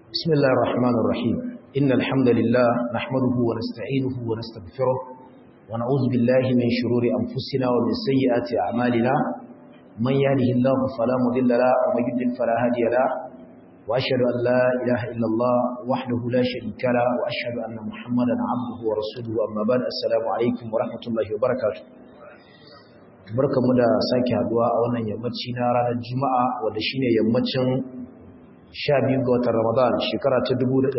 بسم الله الرحمن الرحيم إن الحمد لله نحمده ونستعينه ونستغفره ونعوذ بالله من شرور أنفسنا ومن سيئات أعمالنا من يهده الله فلا مضل له ومن يضلل فلا هادي له وأشهد أن لا إله إلا الله وحده لا شريك له وأشهد أن محمدا عبده ورسوله أما بعد السلام عليكم ورحمة الله وبركاته barkamu da sake haduwa a wannan yammaci na ranar juma'a wanda shine yammacin 12 ga watan ramadan shekara ta 1445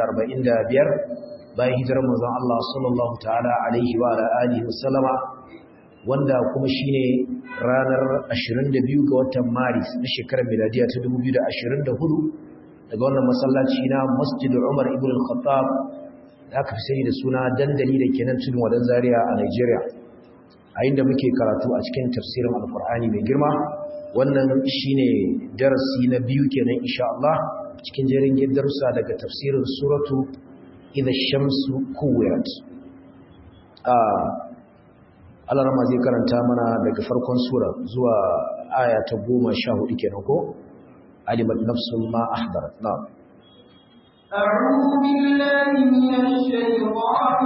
bayan hijirar manzon Allah sallallahu ta'ala alaihi wa alihi wasallama wanda kuma shine ranar 22 ga watan maris na shekarar miladiya ta 2024 daga wannan masallaci na Masjid Umar ibn al-Khattab da aka fi sani da suna dandali da kenan tudun wadan Zaria a Nigeria a inda muke karatu a cikin tafsirin alkur'ani mai girma wannan shine darasi na biyu kenan insha Allah cikin jerin darussa daga tafsirin suratu idha shamsu kuwirat ah Allah rama zai karanta mana daga farkon sura zuwa aya ta 14 kenan ko alimat nafsun ma ahdarat na'am أعوذ بالله من الشيطان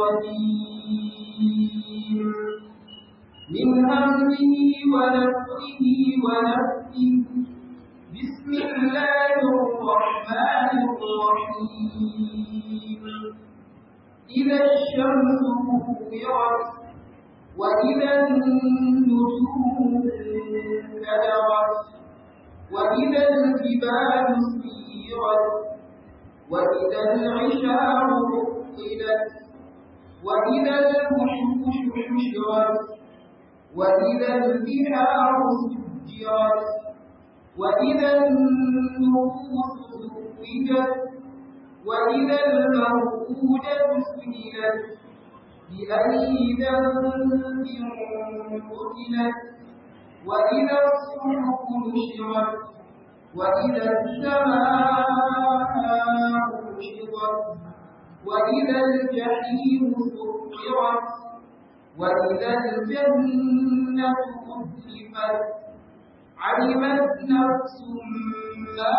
الرجيم من همه ونفخه ونفسه بسم الله الرحمن الرحيم إذا الشمس كورت وإذا النجوم كدرت وإذا الجبال سيرت وإذا العشار عطلت وإذا الوحوش حشرت وإذا البحار سجرت وإذا النفوس زوجت وإذا الموءودة سئلت بأي ذنب قتلت وإذا الصحف نشرت وإذا السماء كشطت وإذا الجحيم سكرت وإذا الجنة أزلفت علمت نفس ما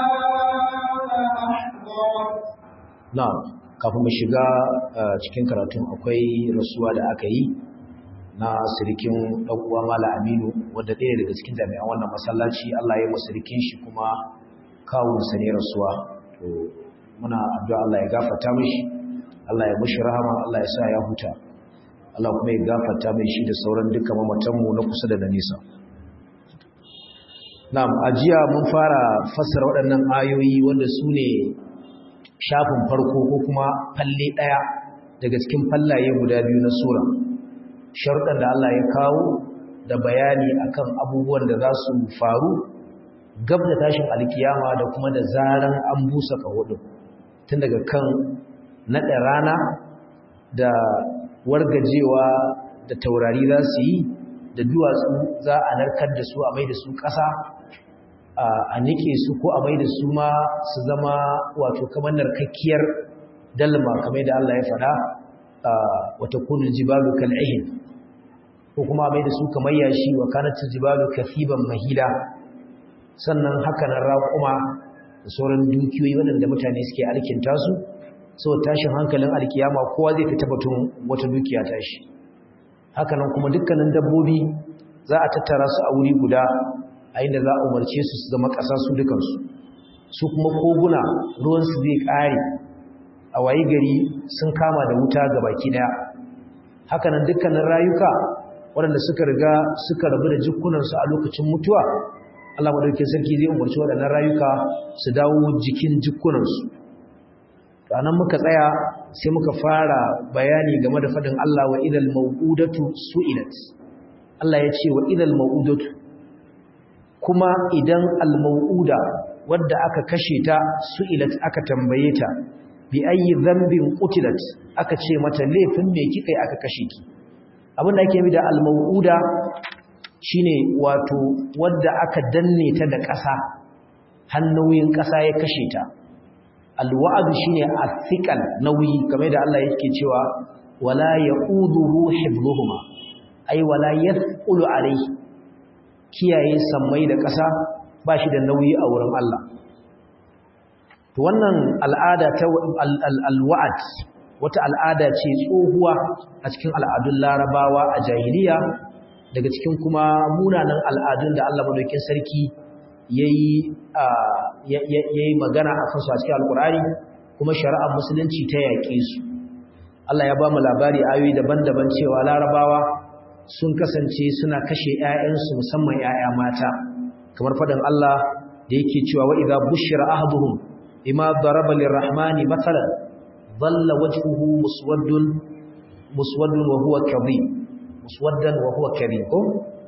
أحضرت na'am kafin mu shiga cikin karatun akwai rasuwa da aka yi na sirikin dan uwa Mala Aminu wanda ɗaya daga cikin jami'an wannan masallaci Allah ya yi sirikin shi kuma kawun sa ne rasuwa to muna addu'a Allah ya gafarta mishi Allah ya mishi rahama Allah ya sa ya huta Allah kuma ya gafarta mai shi da sauran dukkan mamatanmu na kusa da na nisa. Na'am, ajiya mun fara fassara waɗannan ayoyi wanda su ne shafin farko ko kuma falle ɗaya daga cikin fallaye guda biyu na sura. Sharuɗan da Allah ya kawo da bayani akan abubuwan da za su faru gab da tashin alkiyama da kuma da zaran an busa kahudu tun daga kan naɗa rana da wargajewa da taurari za su yi da duwatsu za a narkar da su a mai da su ƙasa a nike su ko a mai da su ma su zama wato kamar narkakkiyar dalma kamar da Allah ya faɗa wata kunin jibalu kal'ihin ko kuma a mai da su kamar yashi wa kanatun jibalu kafiban mahila sannan haka nan raƙuma da sauran dukiyoyi waɗanda mutane suke alkinta su sau tashin hankalin alkiyama kowa zai fita batun wata dukiya tashi hakanan kuma dukkanin dabbobi za a tattara su a wuri guda a inda za a umarce su su zama ƙasa su dukansu su kuma koguna ruwansu zai ƙare a wayi gari sun kama da wuta ga baki ɗaya hakanan dukkanin rayuka waɗanda suka riga suka rabu da jikunansu a lokacin mutuwa Allah madaukakin sarki zai umarci waɗannan rayuka su dawo jikin jikunansu ranar muka tsaya sai muka fara bayani game da fadin Allah wa idal mau'udatu su'ilat Allah ya ce wa idal mau'udatu kuma idan al mau'uda wadda aka kashe ta su'ilat aka tambaye ta bi ayi dhanbin qutilat aka ce mata laifin me kika aka kashe ki abinda ake yi da al mau'uda shine wato wadda aka danne ta da ƙasa hannoyin ƙasa ya kashe ta alwa'adu shine athiqal nauyi kamar da Allah yake cewa wala yaquduhu hibluhuma ay wala yathqulu alayhi kiyaye sammai da ƙasa ba shi da nauyi a wurin Allah to wannan al'ada ta alwa'ad wata al'ada ce tsohuwa a cikin al'adun larabawa a jahiliya daga cikin kuma munanan al'adun da Allah madaukakin sarki yayi yayi magana a kansu a cikin alkur'ani kuma shari'ar musulunci ta yaƙe su Allah ya ba mu labari ayoyi daban-daban cewa larabawa sun kasance suna kashe ƴaƴansu musamman ƴaƴa mata kamar faɗin Allah da yake cewa wa idza bushira ahaduhum bima daraba lirrahmani mathalan dhalla wajhuhu muswaddun muswaddun wa huwa kadhib muswaddan wa huwa kadhib ko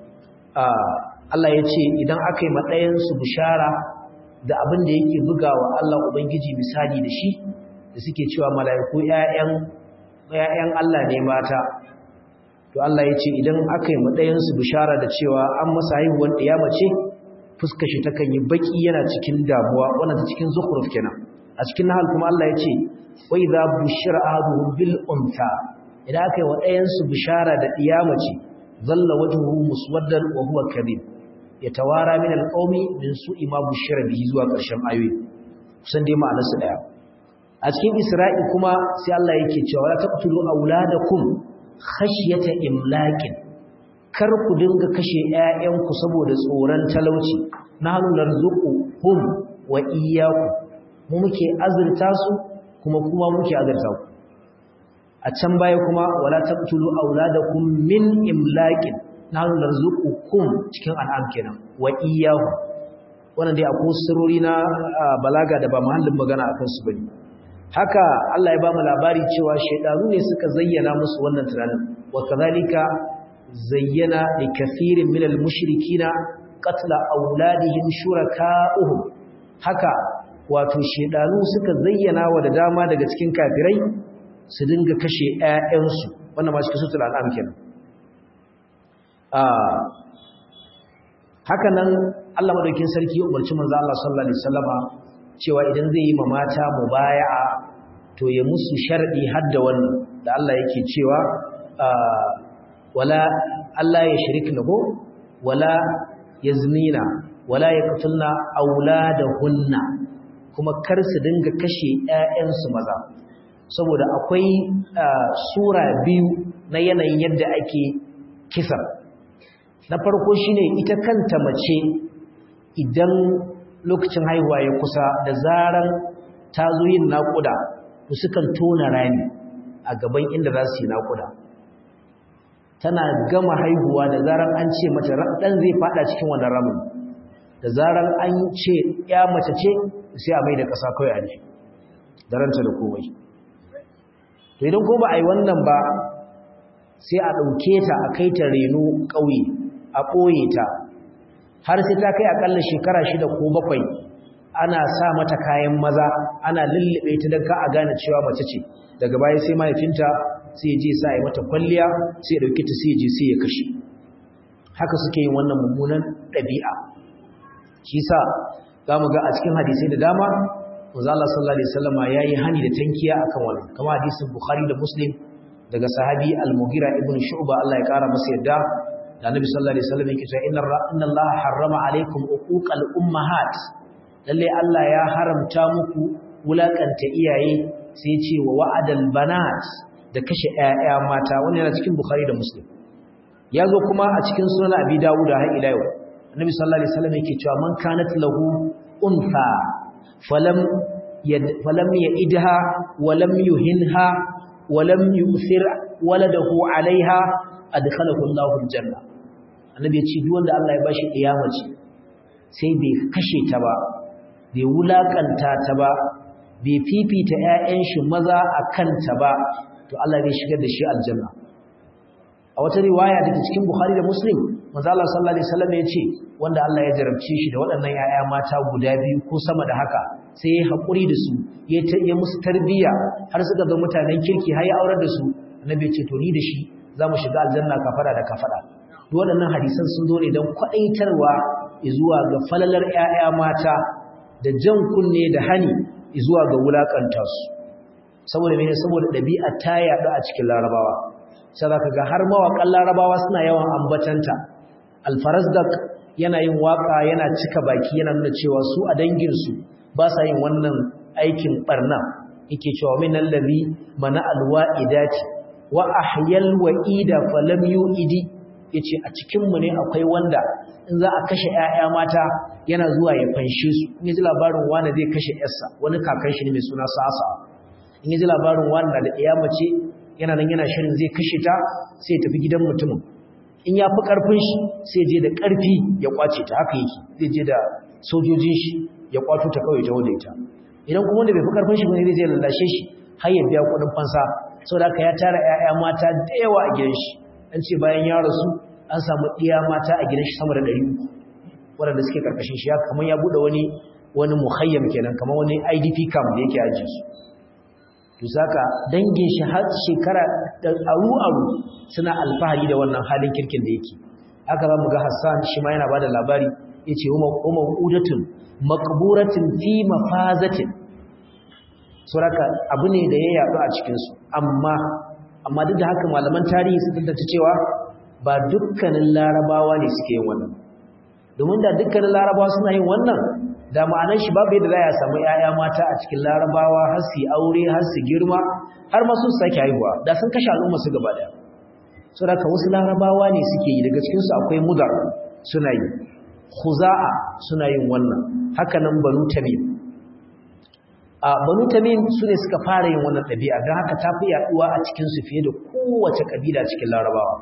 Allah ya ce idan aka yi maɗayansu bishara da abin da yake bugawa Allah Ubangiji misali da shi da suke cewa mala'iku ‘ya'yan Allah ne mata to Allah ya ce idan aka yi maɗayansu bishara da cewa an masa haihuwan ɗaya mace fuska shi takan yi baƙi yana cikin damuwa wannan ta cikin zukuruf kenan a cikin nahal kuma Allah ya ce wai za bushira ahaduhum bil unta idan aka yi wa ɗayansu bishara da ɗiya mace zalla wajhuhu muswaddan wa huwa kadhib yatawara min alqawmi min su'i ma bushira bihi zuwa ƙarshen ayoyi kusan dai ma'anar su daya a cikin isra'i kuma sai Allah yake cewa la taqtulu auladakum khashyata imlaqin kar ku dinga kashe ƴaƴanku saboda tsoron talauci nahnu narzuquhum wa iyyakum mu muke azurta su kuma kuma muke azurta ku a can baya kuma wala taqtulu auladakum min imlaqin nahnu narzuqukum cikin an'am kenan wa iyyahu wannan dai akwai sirori na balaga da ba mahallin magana akan su bane haka Allah ya ba mu labari cewa shaydanu ne suka zayyana musu wannan tunanin wa kadhalika zayyana li kathirin min al-mushrikina qatla auladihim shuraka'uhum haka wato shaydanu suka zayyana wa da dama daga cikin kafirai su dinga kashe ƴaƴansu wannan ma cikin sutul al'am kenan haka nan Allah madaukin sarki ya umarci manzo Allah sallallahu alaihi wasallama cewa idan zai yi mata mubaya'a to ya musu sharadi hadda wannan da Allah yake cewa wala Allah ya shirikna ko wala yaznina wala yaqtulna auladahunna kuma kar su dinga kashe ƴaƴansu maza saboda akwai sura biyu na yanayin yadda ake kisa na farko shine ita kanta mace idan lokacin haihuwa ya kusa da zaran ta zo yin naƙuda to sukan tona rami a gaban inda za su yi naƙuda tana gama haihuwa da zaran an ce mata ɗan zai fada cikin wannan ramin da zaran an ce ya mace ce sai a mai da ƙasa kawai a ne da ranta da komai to idan ko ba a yi wannan ba sai a ɗauke ta a kai ta reno ƙauye a ɓoye ta har sai ta kai aƙalla shekara shida ko bakwai ana sa mata kayan maza ana lullube ta don ka a gane cewa mace ce daga baya sai mahaifinta sai je sa yi mata kwalliya sai ya ɗauki ta sai je sai ya kashe haka suke yin wannan mummunan ɗabi'a shi sa za mu ga a cikin hadisai da dama manzo Allah sallallahu alaihi wasallam yayi hani da tankiya akan wannan kamar hadisin Bukhari da Muslim daga sahabi Al-Mughira ibn Shu'ba Allah ya kara masa yadda da Annabi sallallahu alaihi wasallam yake cewa inna inna Allah harrama alaikum uquqal ummahat lalle Allah ya haramta muku wulakanta iyaye sai ce wa wa'adal banat da kashe ƴaƴa mata wannan yana cikin Bukhari da Muslim ya zo kuma a cikin sunan Abi Dawud har ila yau Annabi sallallahu alaihi wasallam yake cewa man kanat lahu untha falam yad falam yidha walam yuhinha walam yusir waladahu alaiha adkhalahu Allahu aljanna Annabi ya ce duk wanda Allah ya bashi kiyamaci sai bai kashe ta ba bai wulakanta ta ba bai fifita ƴaƴan shi maza akan ta ba to Allah zai shigar da shi aljanna a wata riwaya da cikin Bukhari da Muslim manzo Allah sallallahu alaihi wasallam ya ce wanda Allah ya jarabce shi da waɗannan ƴaƴa mata guda biyu ko sama da haka sai ya haƙuri da su ya ya musu tarbiyya har suka ga mutanen kirki har ya aurar da su annabi ya ce to ni da shi za mu shiga aljanna kafara da kafara duk waɗannan hadisan sun zo ne don kwaɗaitarwa zuwa ga falalar ƴaƴa mata da jan kunne da hani zuwa ga wulakanta su saboda mene saboda ɗabi'a ta yaɗu a cikin larabawa sai zaka ga har mawaƙan larabawa suna yawan ambatanta alfarazdak yana yin waka yana cika baki yana nuna cewa su a danginsu ba sa yin wannan aikin barna yake cewa min allazi mana alwa'idati wa ahyal wa'ida falam yu'idi yace a cikin mu ne akwai wanda in za a kashe ƴaƴa mata yana zuwa ya fanshe su in ji labarin wani zai kashe ƴarsa wani kakan shi ne mai suna Sasa in ji labarin wani da ɗaya mace yana nan yana shirin zai kashe ta sai ya tafi gidan mutumin in ya fi ƙarfin shi sai je da ƙarfi ya kwace ta haka yake zai je da sojojin shi ya kwato ta kawai ta wadda ita idan kuma wanda bai fi ƙarfin shi bane zai lallashe shi har ya biya kuɗin fansa saboda haka ya tara ƴaƴa mata da yawa a gidan shi an ce bayan ya rasu an samu ɗiya mata a gidan shi sama da ɗari uku waɗanda suke ƙarƙashin shi kamar ya buɗe wani wani muhayyam kenan kamar wani idp camp da yake ajiye su to saka dangin shi har shekara aru-aru suna alfahari da wannan halin kirkin da yake aka za mu ga Hassan shi ma yana bada labari yace umma udatun maqburatin fi mafazatin suraka abu ne da ya yadu a cikin su amma amma duk da haka malaman tarihi sun tantance cewa ba dukkanin larabawa ne suke yin wannan domin da dukkanin larabawa suna yin wannan da ma'anar shi babu yadda za a samu ‘ya'ya mata a cikin larabawa har su aure har su girma har masu sake haihuwa da sun kashe al'umma su gaba daya so da wasu larabawa ne suke yi daga cikinsu akwai mudar suna yi khuza'a suna yin wannan haka nan banu tamim a banu tamim su ne suka fara yin wannan ɗabi'a don haka ta fi yaɗuwa a cikinsu fiye da kowace ƙabila cikin larabawa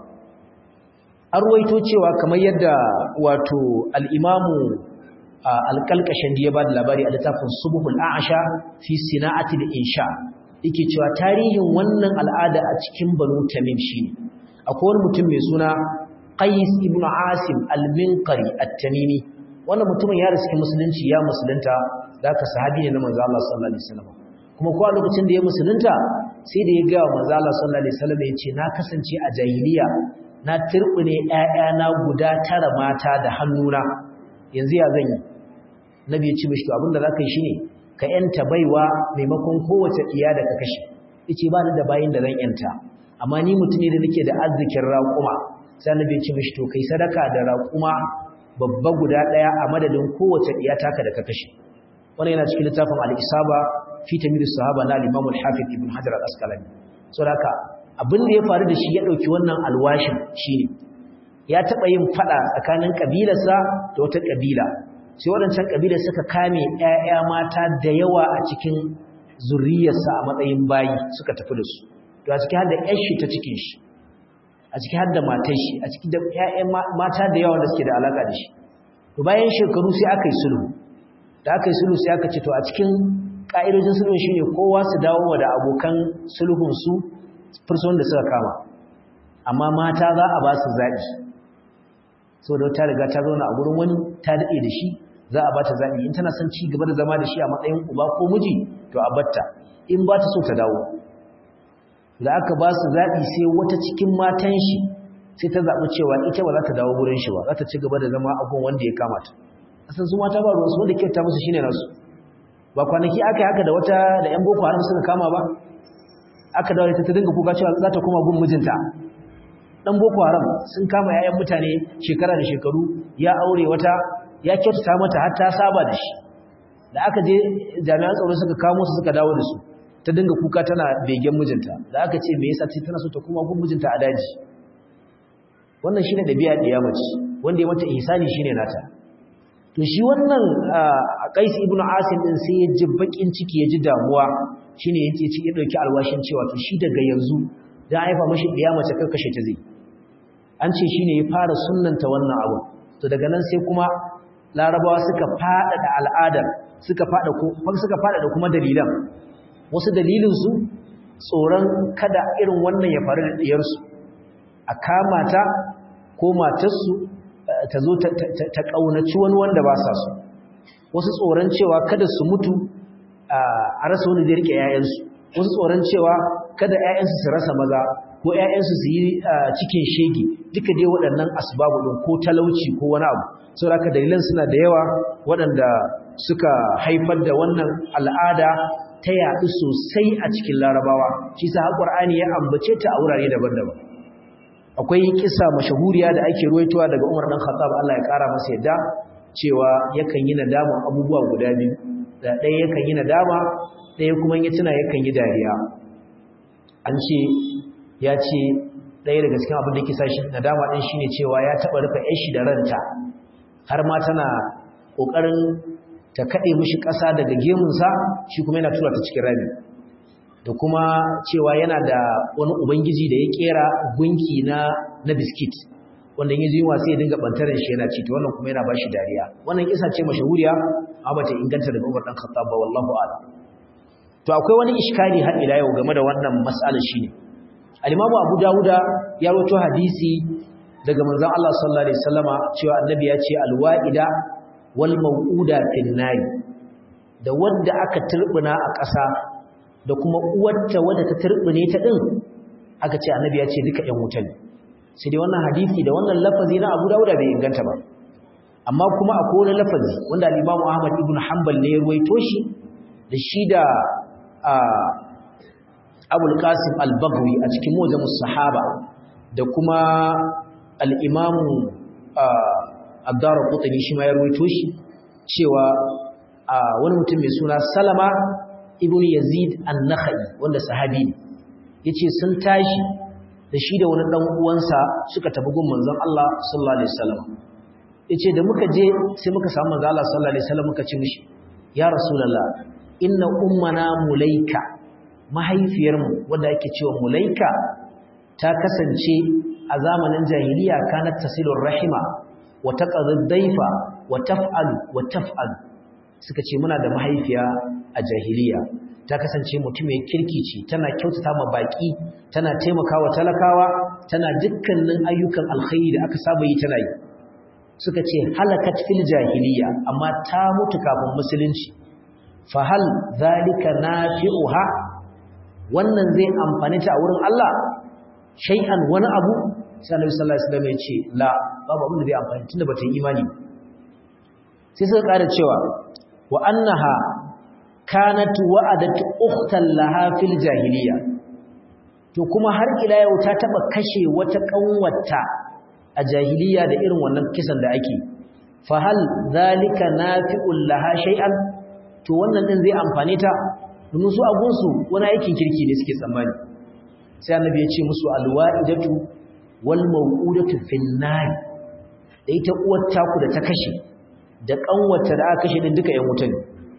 an ruwaito cewa kamar yadda wato al'imamu alƙalƙashin da ya ba da labari a littafin subuhul a'asha fi sina'ati da insha yake cewa tarihin wannan al'ada a cikin banu tamim shine akwai wani mutum mai suna qais ibn asim al-minqari at-tamimi wannan mutumin ya riski musulunci ya musulunta da ka sahabi ne na manzo Allah sallallahu alaihi wasallam kuma ko a lokacin da ya musulunta sai da ya ga manzo Allah sallallahu alaihi wasallam ya ce na kasance a jahiliya na turbune ƴaƴana guda tara mata da hannuna yanzu ya zan yi nabi ya ce mishi to abinda zaka yi shine ka yanta baiwa maimakon kowace iya da ka kashe yace ba ni da bayin da zan yanta amma ni mutum ne da nake da arzikin raƙuma sai nabi ya ce mishi to kai sadaka da raƙuma babba guda daya a madadin kowace iya taka da ka kashe wannan yana cikin littafin al-isaba fi tamir sahaba na al-imam al-hafiz ibn hajar al-asqalani saboda haka abin da ya faru da shi ya dauki wannan alwashin shine ya taba yin fada tsakanin kabilarsa da wata kabila sai waɗancan kabila suka kame ƴaƴa mata da yawa a cikin zuriyarsa a matsayin bayi suka tafi da su to a cikin har da ƴar shi ta cikin shi a cikin har da matar shi a cikin da ƴaƴan mata da yawa da suke da alaka da shi to bayan shekaru sai aka yi sulhu da aka yi sulhu sai aka ce to a cikin ƙa'idojin sulhun shine kowa su dawo da abokan sulhun su fursun da suka kama amma mata za a ba su zaɓi saboda ta riga ta zauna a gurin wani ta daɗe da shi za a ba ta zaɓi in tana son ci gaba da zama da shi a matsayin uba ko miji to a batta in ba ta so ta dawo da aka ba su zaɓi sai wata cikin matan shi sai ta zaɓi cewa ita ba za ta dawo gurin shi ba za ta ci gaba da zama a gun wanda ya kamata asan su mata ba ruwansu wanda kyauta musu shine nasu ba kwanaki aka yi haka da wata da yan boko haram suka kama ba aka dawo ta dinga kuka cewa za ta koma gun mijinta dan boko haram sun kama yayan mutane shekara da shekaru ya aure wata ya kyautata mata har ta saba da shi da aka je jami'an tsaro suka kamo su suka dawo da su ta dinga kuka tana begen mijinta da aka ce me yasa ce tana so ta koma gun mijinta a daji wannan shine dabi'a da mace wanda ya mata ihsani shine nata to shi wannan Qais ibn Asim din sai ya ji bakin ciki ya ji damuwa shine yace ci ya dauki alwashin cewa to shi daga yanzu dan haifa mishi diya mace kar kashe ta zai an ce shine ya fara sunnanta wannan abu to daga nan sai kuma larabawa suka fada da al'adar suka fada ko suka fada da kuma dalilan wasu dalilin su tsoron kada irin wannan ya faru da diyar su a kama ta ko matarsu ta zo ta ƙaunaci wani wanda ba sa so wasu tsoron cewa kada su mutu a rasa wani zai rike ‘ya'yansu wasu tsoron cewa kada ‘ya'yansu su rasa maza ko ‘ya'yansu su yi cikin shege duka dai waɗannan asbabu ɗin ko talauci ko wani abu sau da dalilan suna da yawa waɗanda suka haifar da wannan al'ada ta yaɗu sosai a cikin larabawa shi sa haƙur'ani ya ambace ta a wurare daban-daban akwai kisa mashahuriya da ake ruwaitowa daga Umar dan Khattab Allah ya kara masa yadda cewa yakan yi nadaman abubuwa guda biyu da ɗaya yakan yi nadama ɗaya kuma ya tuna yakan yi dariya an ce ya ce ɗaya daga cikin abin da ke sa shi nadama ɗin shine cewa ya taɓa rufe ƴan shi da ranta har ma tana ƙoƙarin ta kaɗe mishi ƙasa daga gemunsa shi kuma yana tura ta cikin rami da kuma cewa yana da wani ubangiji da ya ƙera gunki na na biskit wanda yin zuwa sai ya dinga bantaran shi yana ci to wannan kuma yana bashi dariya wannan kisa ce mashahuriya amma bata inganta daga Umar dan Khattab ba wallahu a'lam to akwai wani iskali har ila yau game da wannan mas'alar shine al-Imam Abu Dawuda ya rawaito hadisi daga manzon Allah sallallahu alaihi wasallama cewa annabi ya ce al-wa'ida wal maw'uda fin nari da wanda aka turbuna a ƙasa da kuma uwarta wadda ta turbune ta din aka ce annabi ya ce duka ƴan wuta ne sai dai wannan hadisi da wannan lafazi na Abu Dawud bai inganta ba amma kuma akwai wani lafazi wanda al-Imam Ahmad ibn Hanbal ne ya ruwaito shi da shi da Abu al-Qasim al-Baghawi a cikin Mujamus Sahaba da kuma al-Imam Ad-Darqutni shi ma ya ruwaito shi cewa wani mutum mai suna Salama ibn Yazid an-Nakhai wanda sahabi ne yace sun tashi da shi da wani dan uwansa suka tafi gun manzon Allah sallallahu alaihi wasallam yace da muka je sai muka samu manzon Allah sallallahu alaihi wasallam muka ce mishi ya rasulullah inna ummana mulaika mahaifiyarmu wanda ake cewa mulaika ta kasance a zamanin jahiliya kanat tasilur rahima wa taqadhu daifa wa taf'alu wa taf'alu suka ce muna da mahaifiya a jahiliya ta kasance mutum mai kirki ce tana kyautata ma baki tana taimakawa talakawa tana dukkanin ayyukan alkhairi da aka saba yi tana yi suka ce halakat fil jahiliya amma ta mutu kafin musulunci fa hal zalika nafi'uha wannan zai amfani ta a wurin Allah shay'an wani abu sai Annabi sallallahu alaihi wasallam ya ce la babu abin da zai amfani tunda bata yi imani sai suka ƙara cewa wa annaha kanat wa'adat ukhtan laha fil jahiliya to kuma har ila yau ta taba kashe wata kanwata a jahiliya da irin wannan kisan da ake fa hal zalika nafi'ul laha shay'an to wannan din zai amfane ta domin su agunsu wani aikin kirki ne suke tsammani sai annabi ya ce musu alwa'idatu wal maw'udatu fin nar da ita uwar taku da ta kashe da kanwata da aka kashe din duka yan wuta ne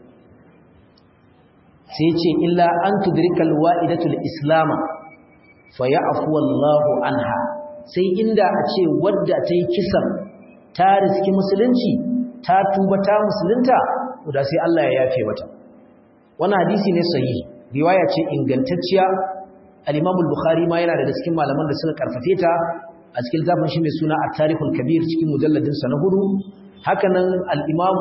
sai ce illa an tudrikal wa'idatul islama fa ya'fu Allahu anha sai inda a ce wadda ta yi kisan ta riski musulunci ta tuba ta musulunta da sai Allah ya yafe mata wannan hadisi ne sahihi riwaya ce ingantacciya al-Imam al-Bukhari ma yana daga cikin malaman da suka karfafe ta a cikin zafin shi mai suna at-Tarikhul Kabir cikin mujalladin sa na hudu hakanan al-Imam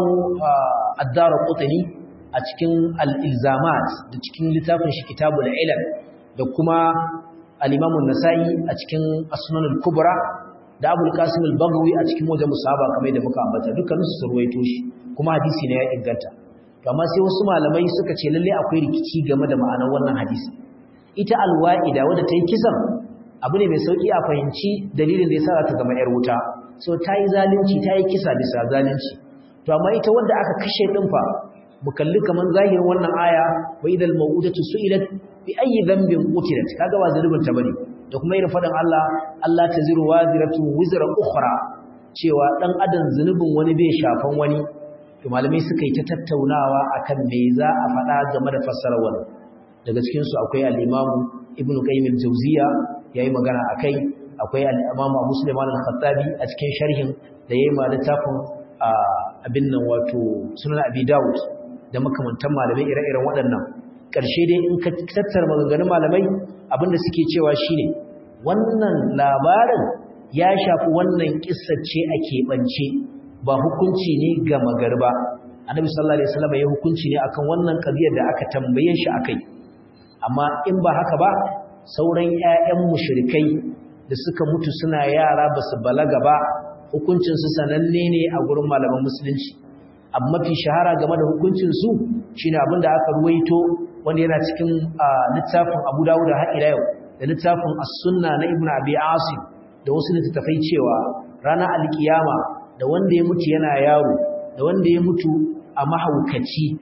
ad-Darqutni a cikin al-Ilzamat da cikin littafin shi Kitabul Ilal da kuma al-Imam an-Nasa'i a cikin As-Sunan al-Kubra da Abu al-Qasim al-Baghawi a cikin Mujam Musaba kamar da muka ambata dukkan su ruwaito shi kuma hadisi ne ya inganta amma sai wasu malamai suka ce lalle akwai rikici game da ma'anar wannan hadisi ita al-wa'ida wadda ta yi kisan abu ne mai sauki a fahimci dalilin da ya sa ta zama yar wuta so ta yi zalunci ta yi kisa bisa zalunci to amma ita wanda aka kashe din fa mu kalli kaman zahirin wannan aya wa idal mawudatu su'ilat bi ayyi dhanbin qutilat kaga ba zalubin ta bane da kuma irin fadan Allah Allah taziru waziratu wizra ukhra cewa dan adam zunubin wani bai shafan wani to malamai suka yi ta tattaunawa akan me za a faɗa game da fassarar wannan daga cikin su akwai al-Imam Ibn Qayyim al-Jawziyya yayi magana akai akwai al-Imam Abu Sulaiman al-Khattabi a cikin sharhin da yayi ma littafin abin nan wato Sunan Abi Dawud da makamantan malamai ire-iren waɗannan ƙarshe dai in ka tattara maganganun malamai abinda suke cewa shine wannan labarin ya shafi wannan ce a keɓance ba hukunci ne ga magarba annabi sallallahu alaihi wasallam ya hukunci ne akan wannan ƙabiyar da aka tambaye shi akai amma in ba haka ba sauran ƴaƴan mushrikai da suka mutu suna yara basu balaga ba hukuncin su sananne ne a gurin malaman musulunci amma fi shahara game da hukuncinsu shi ne abinda aka ruwaito wanda yana cikin littafin abu dawuda har ila yau da littafin as-sunna na ibnu abi asim da wasu littattafai cewa ranar alkiyama da wanda ya mutu yana yaro da wanda ya mutu a mahaukaci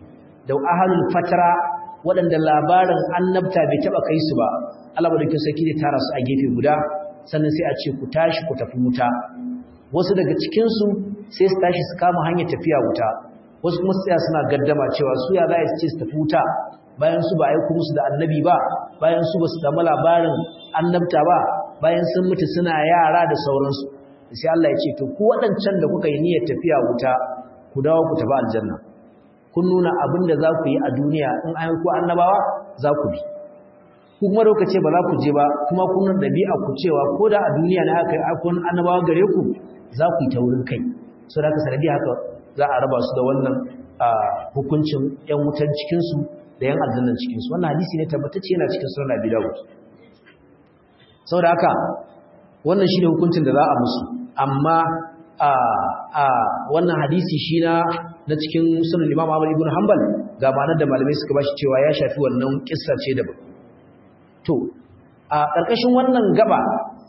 da ahlul fatara waɗanda labarin annabta bai taba kai su ba Allah madaukakin sarki zai tara su a gefe guda sannan sai a ce ku tashi ku tafi wuta wasu daga cikin su sai su tashi su kama hanyar tafiya wuta wasu kuma su tsaya suna gaddama cewa su ya za su ce su tafi wuta bayan su ba aiko musu da annabi ba bayan su ba su samu labarin annabta ba bayan sun mutu suna yara da sauransu sai Allah ya ce to ku waɗancan da kuka yi niyyar tafiya wuta ku dawo ku tafi aljanna kun nuna abin da za ku yi a duniya in an ku annabawa za ku bi ku kuma da ce ba za ku je ba kuma kun nuna ɗabi'a ku cewa ko da a duniya na aka yi akon annabawa gare ku za ku yi ta wurin kai so da haka sanadi haka za a raba su da wannan hukuncin yan wutan cikinsu da yan aljannan cikinsu wannan hadisi ne tabbatacce yana cikin sunan Abi Dawud saboda haka wannan shine hukuncin da za a musu amma a a wannan hadisi shi na na cikin sunan Imam Ahmad ibn Hanbal ga ma'anar da malamai suka bashi cewa ya shafi wannan kissa ce da to a karkashin wannan gaba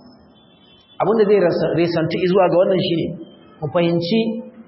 abinda zai resanta zuwa ga wannan shine mu fahimci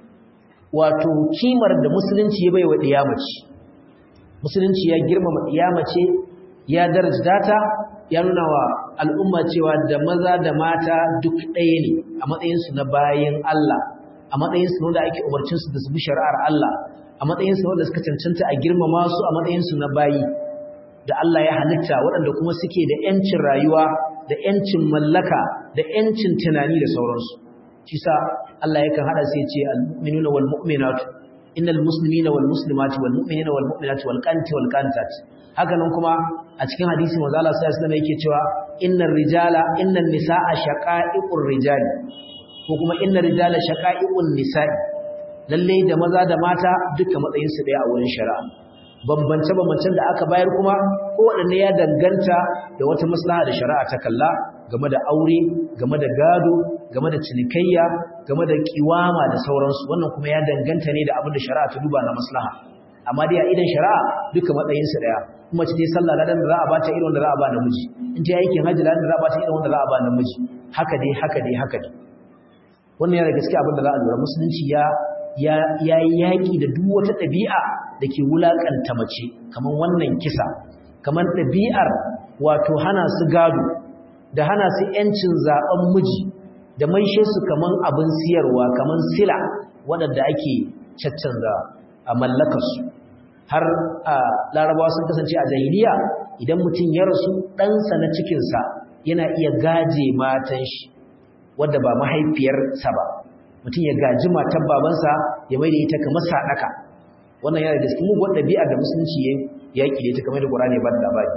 wato kimar da musulunci ya baiwa diyamaci musulunci ya girmama diyamace ya darajta ta ya nuna wa al'umma cewa da maza da mata duk ɗaya ne a matsayinsu na bayan Allah a matsayinsu wanda ake umarcinsu da su bi shari'ar Allah a matsayinsu wanda suka cancanta a girmama su a matsayinsu na bayi da Allah ya halitta waɗanda kuma suke da ‘yancin rayuwa da ‘yancin mallaka da ‘yancin tunani da sauransu shi sa Allah yakan haɗa sai ce al-mu'minuna wal mu'minatu innal muslimina wal muslimati wal mu'minina wal mu'minati wal qanti wal qantat haka nan kuma a cikin hadisi manzo Allah sallallahu alaihi wasallam yake cewa innar rijala innan nisaa shaqa'iqur rijali ko kuma innar rijala shaqa'iqun nisa'i lalle da maza da mata duka matsayin su daya a wurin shari'a bambance bambancen da aka bayar kuma ko wadanne ya danganta da wata maslaha da shari'a ta kalla game da aure game da gado game da cinikayya game da kiwama da sauransu wannan kuma ya danganta ne da abin da shari'a ta duba na maslaha amma dai a idan shari'a duka matsayinsu daya kuma ce sallah ladan da za a bata irin wanda za a ba namiji in ta aikin hajji ladan da za a bata irin wanda za a ba namiji haka dai haka dai haka dai wannan yana gaskiya abin da za a lura musulunci ya ya ya yaki da duk wata ɗabi'a da ke wulakanta mace kamar wannan kisa kamar ɗabi'ar wato hana su gado da hana su yancin zaben miji da maishe su kaman abin siyarwa kaman sila waɗanda ake caccanza a mallakarsu har a larabawa sun kasance a jahiliya idan mutum ya rasu ɗansa na cikinsa yana iya gaje matan shi wadda ba mahaifiyarsa ba mutum ya gaji matan babansa ya mai da ita kamar sadaka wannan yana da gaske mugun ɗabi'ar da musulunci ya yaƙi da ita kamar da ƙur'ani ba da labari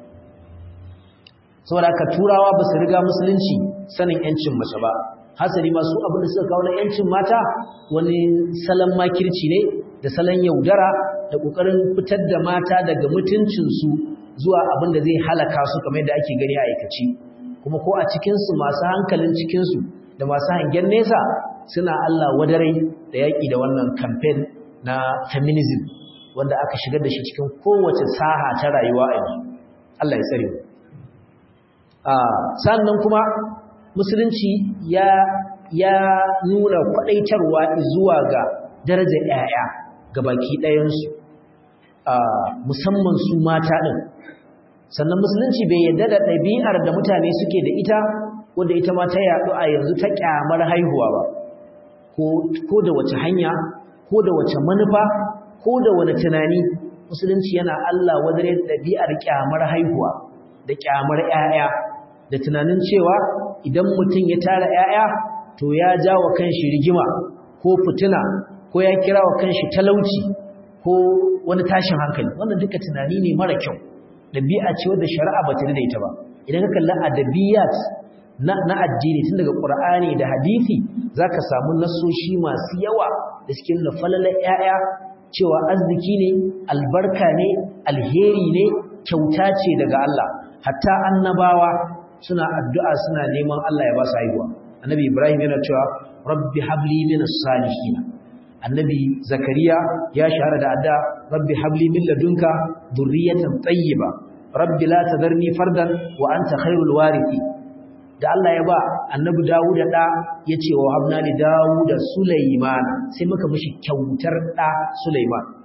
saboda haka turawa ba su riga musulunci sanin yancin mace ba hasali ma su abin da suka kawo na yancin mata wani salon makirci ne da salon yaudara da ƙoƙarin fitar da mata daga mutuncinsu zuwa abin da zai halaka su kamar yadda ake gani a aikaci kuma ko a cikinsu masu hankalin cikinsu da masu hangen nesa suna Allah wadarai da yaƙi da wannan kamfen na feminism wanda aka shigar da shi cikin kowace saha ta rayuwa a yanzu Allah ya tsare mu sannan kuma musulunci ya ya nuna kwadaitarwa zuwa ga darajar ƴaƴa ga baki ɗayansu musamman su mata ɗin sannan musulunci bai yarda da ɗabi'ar da mutane suke da ita wanda ita ma ta yaɗu a yanzu ta ƙyamar haihuwa ba ko da wace hanya ko da wace manufa ko da wani tunani musulunci yana Allah wadare ɗabi'ar ƙyamar haihuwa da ƙyamar ƴaƴa da tunanin cewa idan mutum ya tara ƴaƴa to ya ja wa kanshi rigima ko fitina ko ya kira wa kanshi talauci ko wani tashin hankali wannan duka tunani ne mara kyau dabi'a ce wadda shari'a ba ta da ita ba idan ka kalli adabiyat na na addini tun daga qur'ani da hadisi zaka samu nasoshi masu yawa da suke nuna falalar ƴaƴa cewa arziki ne albarka ne alheri ne kyauta ce daga Allah hatta annabawa suna addu'a suna neman Allah ya ba su haihuwa annabi ibrahim yana cewa rabbi habli minas salihin annabi zakariya ya shahara da adda rabbi habli min ladunka dhurriyatan tayyiba rabbi la tadarni fardan wa anta khairul warithi da Allah ya ba annabi Dawud da yace wa habna li Dawud Sulaiman sai muka mishi kyautar da Sulaiman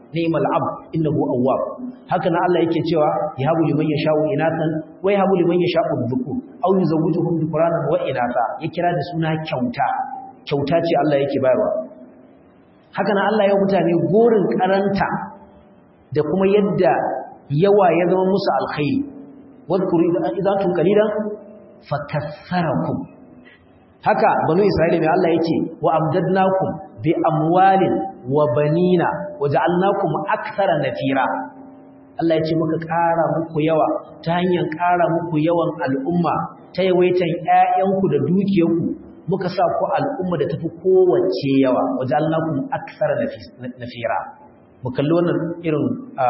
ni'mal abd innahu awwab haka nan Allah yake cewa yahabu liman yasha'u inatan wa yahabu liman yasha'u dhukur aw yuzawwijuhum dhukranan wa inatha ya kira da suna kyauta kyauta ce Allah yake bayarwa haka nan Allah ya mutane gorin karanta da kuma yadda yawa ya zama musu alkhairi wadhkuru idza tun qalilan fakassarakum haka banu isra'ila mai Allah yake wa amdadnakum bi amwalin wa banina waja'alnakum akthara nafira Allah ya ce muka ƙara muku yawa ta hanyar ƙara muku yawan al'umma ta yawaitan ƴaƴanku da dukiyarku muka sa ku al'umma da tafi kowace yawa waja'alnakum akthara nafira mu kalli wannan irin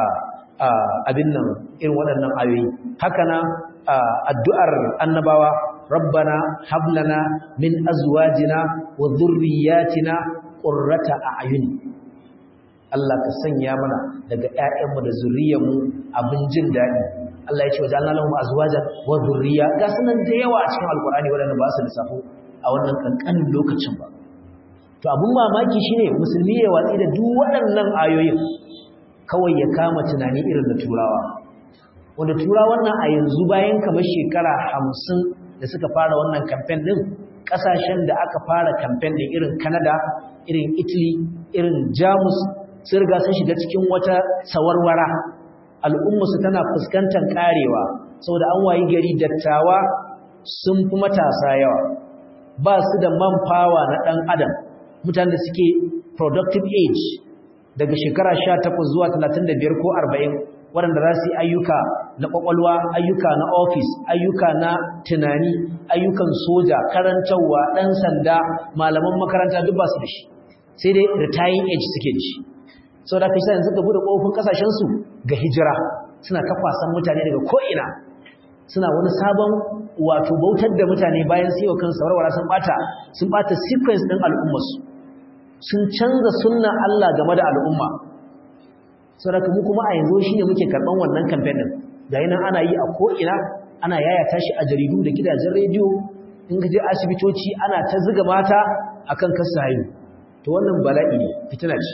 abin nan irin waɗannan ayoyi haka na addu'ar annabawa rabbana hablana min azwajina wa dhurriyyatina qurrata a'yun Allah ka sanya mana daga ƴaƴanmu da zuriyarmu abin jin daɗi Allah ya ce wajen lahum azwajan wa dhurriyya ga sunan da yawa a cikin alqur'ani wadanda ba su lissafo a wannan kankanin lokacin ba to abun mamaki shine musulmi ya watsi da duk waɗannan ayoyin kawai ya kama tunani irin da turawa wanda turawan nan a yanzu bayan kamar shekara hamsin da suka fara wannan kamfen din kasashen da aka fara kamfen din irin Canada irin Italy irin Jamus sun riga sun shiga cikin wata sawarwara al'umma su tana fuskantar karewa saboda an wayi gari dattawa sun fi matasa yawa ba su da manpower na dan adam mutanen da suke productive age daga shekara 18 zuwa 35 ko 40 waɗanda za su yi ayyuka na ƙwaƙwalwa ayyuka na ofis ayyuka na tunani ayyukan soja karantarwa ɗan sanda malaman makaranta duk ba su da shi sai dai retiring age suke da shi sau da kai yanzu ka buɗe ƙofin ƙasashensu ga hijira suna ta kwasan mutane daga ko'ina suna wani sabon wato bautar da mutane bayan su yi wa kansu warware sun ɓata sun ɓata sequence ɗin al'ummarsu sun canza sunnan Allah game da al'umma saboda mu kuma a yanzu shine muke karban wannan campaign din ga nan ana yi a ko ina ana yayata shi a jaridu da gidajen rediyo in ka je asibitoci ana ta zuga mata akan kasa haihu to wannan bala'i ne fitina ce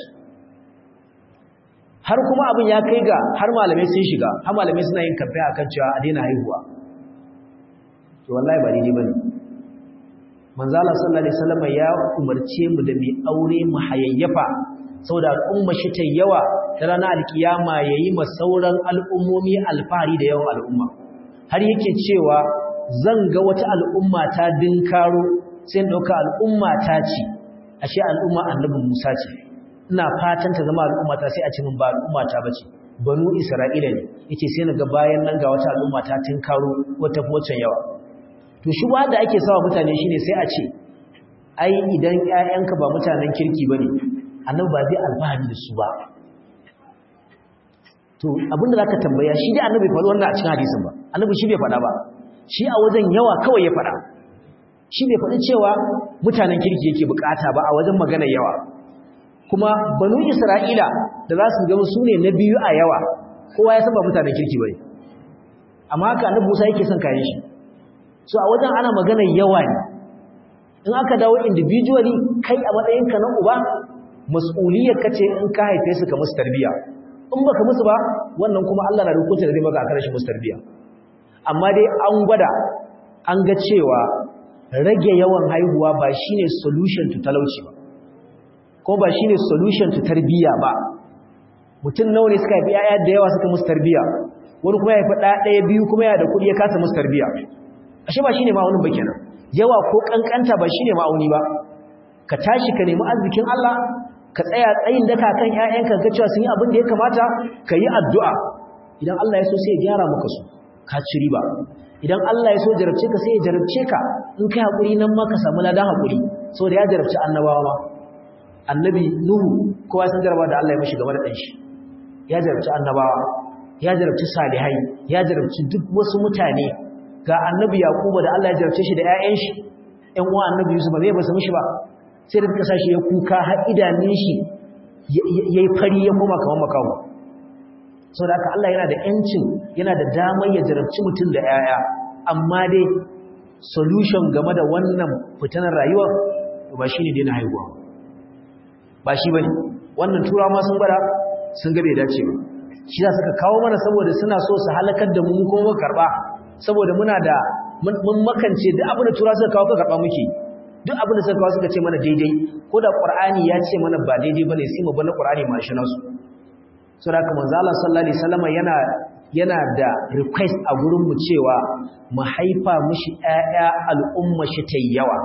har kuma abin ya kai ga har malamai sun shiga har malamai suna yin campaign akan cewa a daina haihuwa to wallahi ba daidai bane manzo Allah sallallahu alaihi wasallam ya umarce mu da mai aure mu hayayyafa saboda al'umma shi ta yawa ta ranar alkiyama yayi ma sauran al'ummomi alfahari da yawan al'umma har yake cewa zan ga wata al'umma ta dinkaro sai in dauka al'umma ta ce ashe al'umma annabi Musa ce ina fatan ta zama al'umma ta sai a ce min ba al'umma ta bace banu Isra'ila ne yace sai naga bayan nan ga wata al'umma ta tinkaro wata focin yawa to shi ba da ake sawa mutane shine sai a ce ai idan ƴaƴanka ba mutanen kirki bane annabi ba zai alfahari da su ba to abinda zaka tambaya shi dai annabi faɗi wannan a cikin hadisin ba annabi shi bai faɗa ba shi a wajen yawa kawai ya faɗa shi bai faɗi cewa mutanen kirki yake bukata ba a wajen magana yawa kuma banu isra'ila da za su ga su ne na biyu a yawa kowa ya san ba mutanen kirki bane amma haka annabi Musa yake son kayan shi so a wajen ana magana yawa ne in aka dawo individually kai a matsayinka na uba mas'uliyar kace in ka haife su ka musu tarbiya in baka musu ba wannan kuma Allah na rukunta da zai maka akan shi musu tarbiya amma dai an gwada an ga cewa rage yawan haihuwa ba shine solution to talauci ba ko ba shine solution to tarbiya ba mutum nawa ne suka haifi yaya da yawa suka musu tarbiya wani kuma ya haifi ɗaya ɗaya biyu kuma yana da kuɗi ya kasa musu tarbiya ashe ba shine ma'aunin ba kenan yawa ko kankanta ba shine ma'auni ba ka tashi ka nemi arzikin Allah ka tsaya tsayin daka kan ƴaƴanka ka cewa sun yi abin da ya kamata ka yi addu'a idan Allah ya so sai ya gyara maka su ka ci riba idan Allah ya so jarabce ka sai ya jarabce ka in kai hakuri nan ma ka samu ladan hakuri saboda ya jarabci annabawa ma annabi nuhu kowa san jarabawa da Allah ya mishi game da dan shi ya jarabci annabawa ya jarabci salihai ya jarabci duk wasu mutane ga annabi yaquba da Allah ya jarabce shi da ƴaƴan shi ƴan uwa annabi yusuf ba zai basu mishi ba sai da suka shi ya kuka har idanun shi yayi fari ya koma kamar makawo saboda haka Allah yana da yancin yana da damar ya jarabci mutum da ƴaƴa amma dai solution game da wannan fitanar rayuwa ba shine daina haihuwa ba shi bane wannan turawa ma sun bada sun ga bai dace ba shi za suka kawo mana saboda suna so su halakar da mu mu kuma muka karba saboda muna da mun makance duk abin da tura suka kawo ka karba muke duk abin da suka kawo suka ce mana daidai ko da qur'ani ya ce mana ba daidai bane sai mu bar qur'ani ma shi nasu saboda haka manzo Allah sallallahu alaihi wasallam yana yana da request a gurin mu cewa mu haifa mishi ƴaƴa al'umma shi ta yawa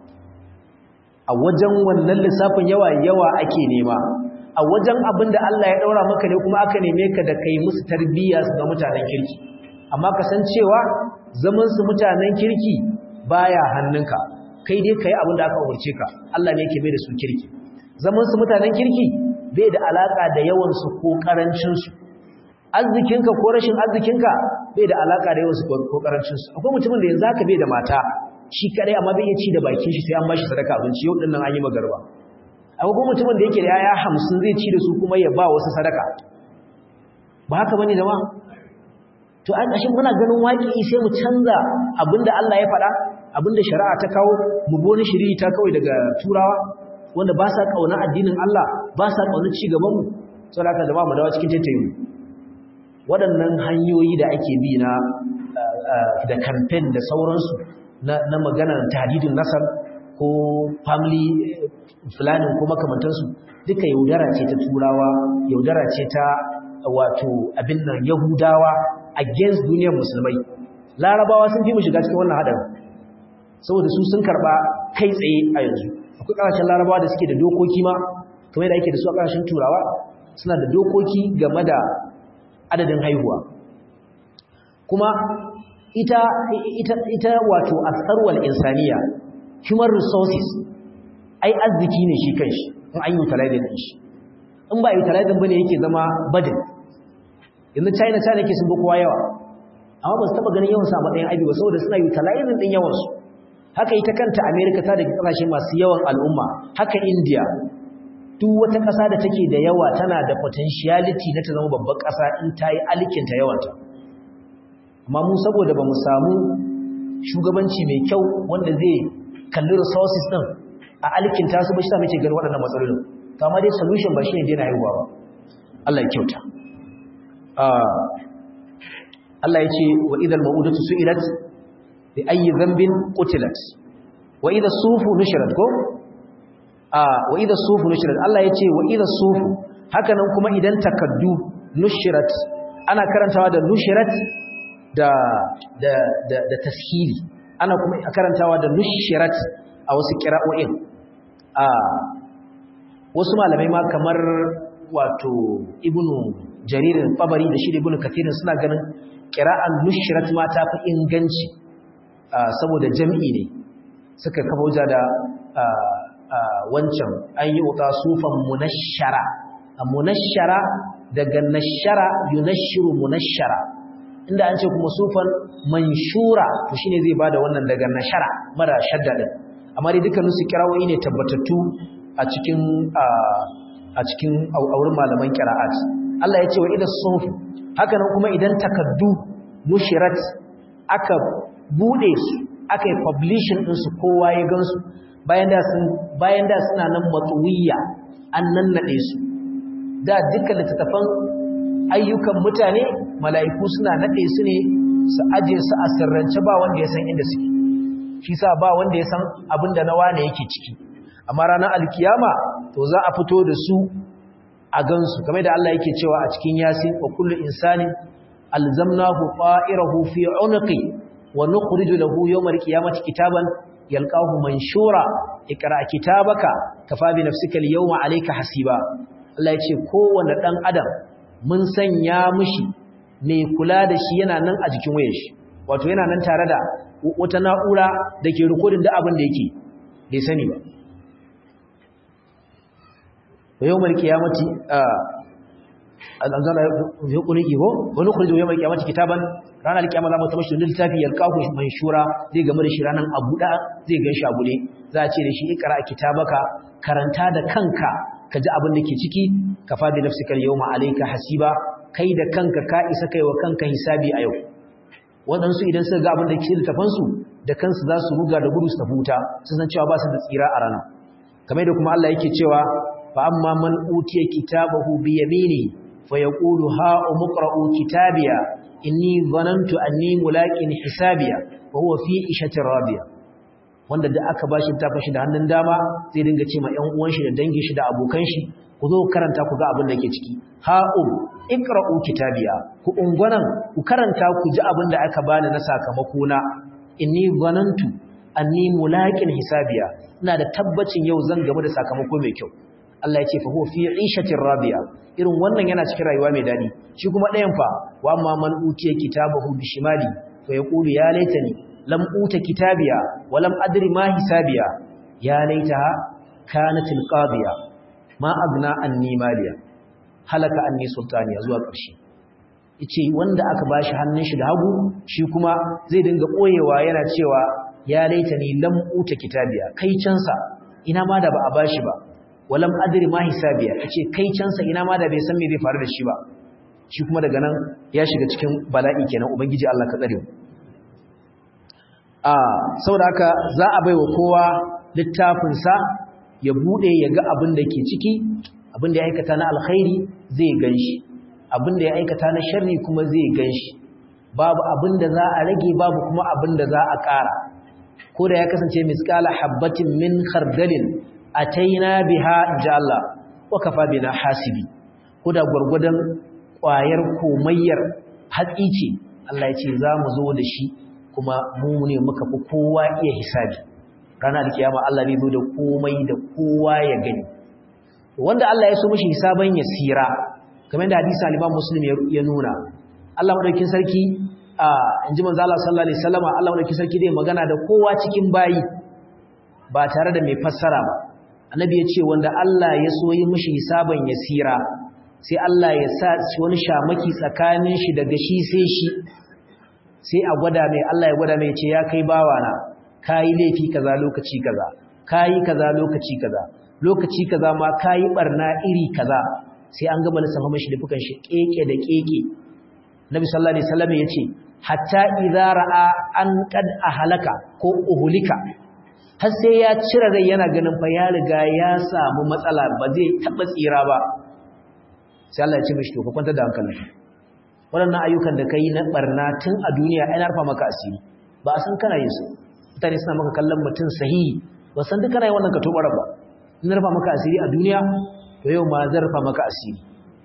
a wajen wannan lissafin yawa yawa ake nema a wajen abin da Allah ya daura maka ne kuma aka neme ka da kai musu tarbiyya su ga mutanen kirki amma ka san cewa zaman su mutanen kirki baya hannunka kai dai kai abin da aka umarce ka Allah ne yake mai da su kirki zaman su mutanen kirki bai da alaka da yawan su ko karancin su arzikinka ko rashin arzikinka bai da alaka da yawan su ko karancin su akwai mutumin da yanzu haka bai da mata shi kadai amma bai iya ci da bakin shi sai an bashi sadaka abinci yau dinnan an yi magarba akwai kuma mutumin da yake da yaya 50 zai ci da su kuma ya ba wasu sadaka ba haka bane jama'a to an kashin muna ganin waki sai mu canza abinda Allah ya faɗa abinda shari'a ta kawo mu boni shiri ta kawai daga turawa wanda ba sa kauna addinin Allah ba sa kauna ci gaban mu saboda haka jama'a mu dawo cikin tattayi waɗannan hanyoyi da ake bi na da campaign da sauransu na maganar tahdidin nasar ko family planning ko makamantansu duka yaudara ce ta turawa yaudara ce ta wato abin nan yahudawa against duniyar musulmai larabawa sun fi mu shiga cikin wannan haɗarin saboda su sun karɓa kai tsaye a yanzu akwai ƙasashen larabawa da suke da dokoki ma kamar da ake da su a ƙasashen turawa suna da dokoki game da adadin haihuwa kuma ita ita ita wato asarwal insaniya human resources ai arziki ne shi kanshi in an yi utilizing din shi in ba utilizing bane yake zama burden yanzu China China yake sun kowa yawa amma ba su taba ganin yawan sa matsayin aibi ba saboda suna utilizing din yawan su haka ita kanta America ta da kasashe masu yawan al'umma haka India duk wata ƙasa da take da yawa tana da potentiality na ta zama babbar ƙasa in ta yi alikinta yawanta amma mu saboda ba mu samu shugabanci mai kyau wanda zai kalli resources din a alkinta su ba shi ta muke gani waɗannan matsalolin to amma dai solution ba shi ne daina haihuwa ba Allah ya kyauta Allah ya ce wa idal ma'udatu su'ilat bi ayyi dhanbin qutilat wa idha sufu nushrat ko wa idha sufu nushrat Allah ya ce wa idha sufu haka nan kuma idan takaddu nushrat ana karantawa da nushrat da da da da tashili ana kuma karantawa da nushrat a wasu qira'o'in a wasu malamai ma kamar wato ibnu jarir tabari da shi ibnu kathir suna ganin qira'an nushrat ma ta fi inganci saboda jam'i ne suka kafa wuja da wancan an yi uta sufan munashshara munashshara daga nashara yunashiru munashshara inda an ce kuma sufan manshura to shine zai bada wannan daga nashara mara shadda din amma dai dukkan su kirawoyi ne tabbatattu a cikin a cikin aurin malaman qira'at Allah ya ce wa idan suhuf haka nan kuma idan takaddu nushirat aka bude su aka yi publishing din su kowa ya gansu bayan da sun bayan da suna nan matsuwiya an nannade su da dukkan littattafan ayyukan mutane mala'iku suna nade su ne su aje su a sirrance ba wanda ya san inda suke shi sa ba wanda ya san abin da na wane yake ciki amma ranar alkiyama to za a fito da su a gansu kamar da Allah yake cewa a cikin yasin wa kullu insani alzamnahu qa'irahu fi unqi wa nukhriju lahu yawmal qiyamati kitaban yalqahu manshura ikra kitabaka kafa bi nafsika al-yawma alayka hasiba Allah ya ce kowanne dan adam mun sanya mishi mai kula da shi yana nan a jikin wayar shi wato yana nan tare da wata na'ura da ke rikodin da abin da yake bai sani ba yau mai kiyamati al'anzala ya kuni iho wani kuri yau mai kiyamati kitaban ranar kiyama za mu taɓa shi littafi ya kawo mai shura zai game da shi ranar abuɗa zai gan shi abuɗe za a ce da shi ikara a kitabaka karanta da kanka ka ji abin da ke ciki ka faɗi nafsikar yau ma'alaika hasiba kai da kanka ka isa kai wa kanka hisabi a yau waɗansu idan suka ga abin da ke littafansu da kansu za su ruga da gudu su tafi wuta sun san cewa ba su da tsira a rana kamar da kuma Allah yake cewa fa amma man utiya kitabahu bi yamini fa yaqulu ha umqra'u kitabiya inni dhanantu anni mulaqin hisabiya wa huwa fi ishatin radiya wanda da aka bashi tafin shi da hannun dama zai dinga ce ma ƴan uwan shi da dangin shi da abokan shi ku zo karanta ku ga abin da ke ciki ha'um iqra'u kitabiya ku ungwanan ku karanta ku ji abin da aka bani na sakamako na inni zanantu anni mulaqin hisabiya ina da tabbacin yau zan gamu da sakamako mai kyau Allah ya ce fa huwa fi 'ishatin radiya irin wannan yana cikin rayuwa mai dadi shi kuma ɗayan fa wa amma man utiya kitabahu bishimali fa yaqulu ya laitani lam uta kitabiya wa lam adri ma hisabiya ya laitaha kanat alqadiya ma agna anni maliya halaka anni sultaniya zuwa ƙarshe yace wanda aka bashi hannun shi da hagu shi kuma zai dinga koyewa yana cewa ya laitani lam uta kitabiya kai cansa ina ma da ba a bashi ba walam adri ma hisabiya yace kai cansa ina ma da bai san me zai faru da shi ba shi kuma daga nan ya shiga cikin bala'i kenan ubangiji Allah ka tsare mu a saboda haka za a baiwa kowa littafin sa ya bude ya ga abin da ke ciki abin da ya aikata na alkhairi zai ganshi abin da ya aikata na sharri kuma zai ganshi babu abin da za a rage babu kuma abin da za a ƙara ko da ya kasance misqala habbatin min khardalin ataina biha inja Allah wa kafa bina hasibi ko da gurgudan ƙwayar komayyar hatsi ce Allah ya ce za mu zo da shi kuma mu ne muka fi kowa iya hisabi ranar alkiyama Allah bai zo da komai da kowa ya gani wanda Allah ya so mishi hisaban ya sira kamar da hadisi al-Imam Muslim ya nuna Allah madaukin sarki a inji manzo Allah sallallahu alaihi wasallama Allah madaukin sarki dai magana da kowa cikin bayi ba tare da mai fassara ba annabi ya ce wanda Allah ya so yi mishi hisaban ya sira sai Allah ya sa wani shamaki tsakanin shi daga shi sai shi sai a gwada mai Allah ya gwada mai ce ya kai bawana kayi laifi kaza lokaci kaza kayi kaza lokaci kaza lokaci kaza ma kayi barna iri kaza sai an gama lissafa mashi da fukan shi keke da keke Nabi sallallahu alaihi wasallam yace hatta idza ra'a an qad ahlaka ko uhulika har sai ya cire rai yana ganin fa ya riga ya samu matsala ba zai taba tsira ba sai Allah ya ce mishi to ka kwanta da hankalinka waɗannan ayyukan da kai na barna tun a duniya ai na rufa maka asiri ba a san kana yin su mutane suna maka kallon mutum sahihi ba san duk kana yin wannan ka tobara ba in rufa maka asiri a duniya to yau ma zan rufa maka asiri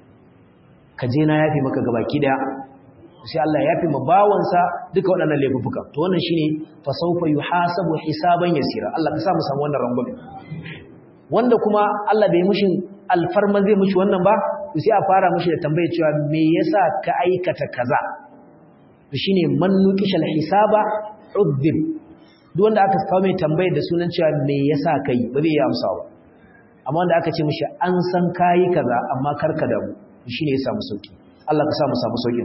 ka je na yafi maka gabaki daya sai Allah ya yafi ma bawansa duka waɗannan laifuka to wannan shine fa sawfa yuhasabu hisaban yasira Allah ka sa mu samu wannan rangwame wanda kuma Allah bai mushin alfarma zai mushi wannan ba to sai a fara mushi da tambaye cewa me yasa ka aikata kaza to shine man nuqishal hisaba udhib duk wanda aka kawo mai tambayar da sunan cewa me yasa kai ba zai yi amsa ba amma wanda aka ce mishi an san kai kaza amma karka da mu shine ya samu sauki Allah ka sa mu samu saukin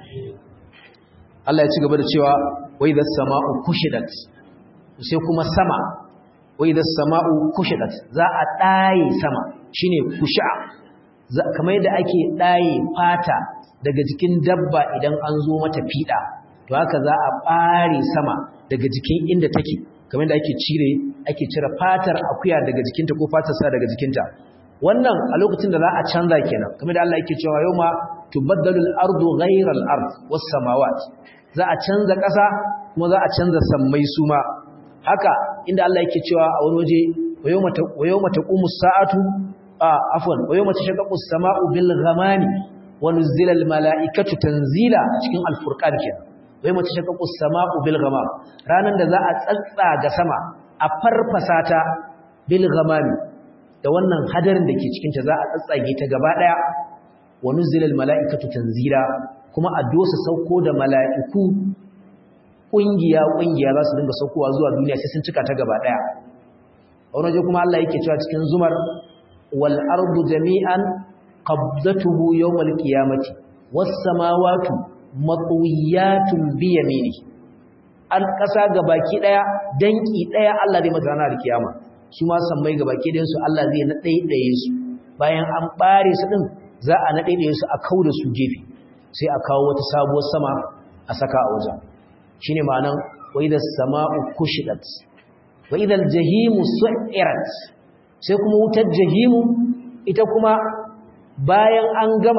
Allah ya ci gaba da cewa wa idha samau kushidat sai kuma sama wa idha samau kushidat za a daye sama shine kusha kamar yadda ake daye fata daga jikin dabba idan an zo mata fida to haka za a bare sama daga jikin inda take kamar yadda ake cire ake cire fatar akuya daga jikinta ko fatar sa daga jikinta wannan a lokacin da za a canza kenan kamar da Allah yake cewa yawma tubaddalu al-ardu ghayra al-ard was-samawat za a canza ƙasa kuma za a canza sammai suma haka inda Allah yake cewa a wani waje wa yawma taqumu as-sa'atu afwan wa yawma tashaqqaqu as-sama'u bil ghamami wa nuzila al-mala'ikatu tanzila cikin al-furqan kenan wa yawma tashaqqaqu as-sama'u bil ghamam ranan da za a tsatsaga sama a farfasa ta bil ghamami da wannan hadarin da ke cikinta za a tsatsage ta gaba daya wa nuzila al-mala'ikatu tanzila kuma a dosa sauko da mala'iku kungiya kungiya za su dinga saukowa zuwa duniya sai sun cika ta gaba daya a wani waje kuma Allah yake cewa cikin zumar wal ardu jami'an qabdatuhu yawm al-qiyamati was samawati matwiyatun bi yamini an kasa gabaki daya danki daya Allah zai mata ranar kiyama su ma sammai gabaki dayan su Allah zai na ɗaiɗaye su bayan an bare su din za a na ɗaiɗaye su a kauda su gefe sai a kawo wata sabuwar sama a saka a wajen shine ma'anan wa idha sama'u kushidat wa idha al-jahimu su'irat sai kuma wutar jahimu ita kuma bayan an gama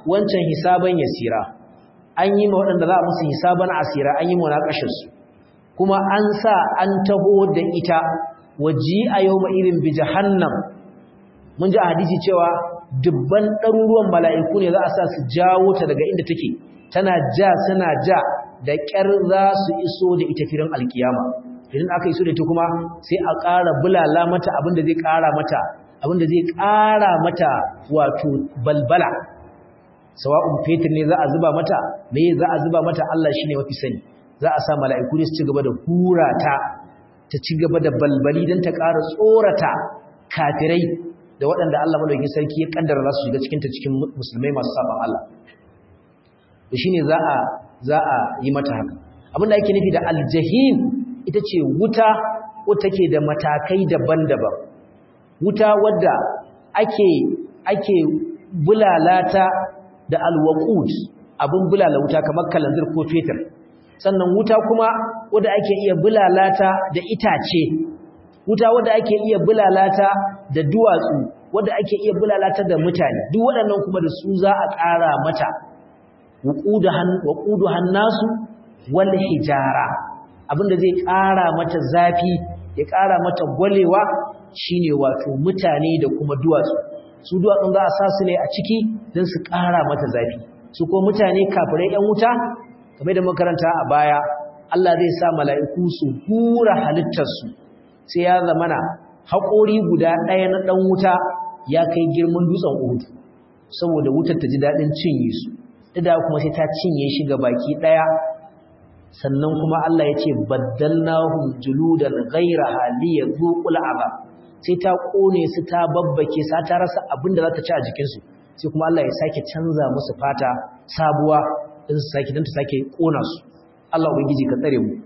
wancan hisaban yasira an yi ma waɗanda za a musu hisaban asira an yi munakashinsu kuma an sa an taho da ita waji a yau ma irin bi jahannam mun ji a hadisi cewa dubban ɗaruruwan mala'iku ne za a sa su jawo ta daga inda take tana ja suna ja da ƙyar za su iso da ita firin alkiyama idan aka iso da ita kuma sai a ƙara bulala mata abinda zai ƙara mata abinda zai ƙara mata wato balbala sawa'un fetur ne za a zuba mata me za a zuba mata Allah shine mafi sani za a sa mala'iku ne su ci gaba da hura ta ta ci gaba da balbali don ta ƙara tsorata kafirai da waɗanda Allah madaukakin sarki ya kaddara za su shiga cikin ta cikin musulmai masu saban Allah to shine za a za a yi mata haka abinda ake nufi da aljahim ita ce wuta wata ke da matakai daban-daban wuta wadda ake ake bulalata da alwaqut abin bulala wuta kamar kalanzir ko fetur sannan wuta kuma wadda ake iya bulalata da itace wuta wadda ake iya bulalata da duwatsu wadda ake iya bulalata da mutane duk waɗannan kuma da su za a ƙara mata waqudu hannasu wal hijara abinda zai ƙara mata zafi ya ƙara mata gwalewa shine wato mutane da kuma duwatsu su duwatsun za a sa su ne a ciki don su ƙara mata zafi su ko mutane kafirai 'yan wuta kamar da makaranta a baya Allah zai sa mala'iku su hura halittarsu sai ya zamana haƙori guda ɗaya na ɗan wuta ya kai girman dutsen uhudu saboda wutar ta ji daɗin cinye su da kuma sai ta cinye shi ga baki ɗaya sannan kuma Allah ya ce baddalnahum juludan ghayraha liyadhuqul azab sai ta kone su ta babbake sa ta rasa abin da za ta ci a jikinsu sai kuma Allah ya sake canza musu fata sabuwa don su sake don ta sake kona su Allah ubangiji ka tsare mu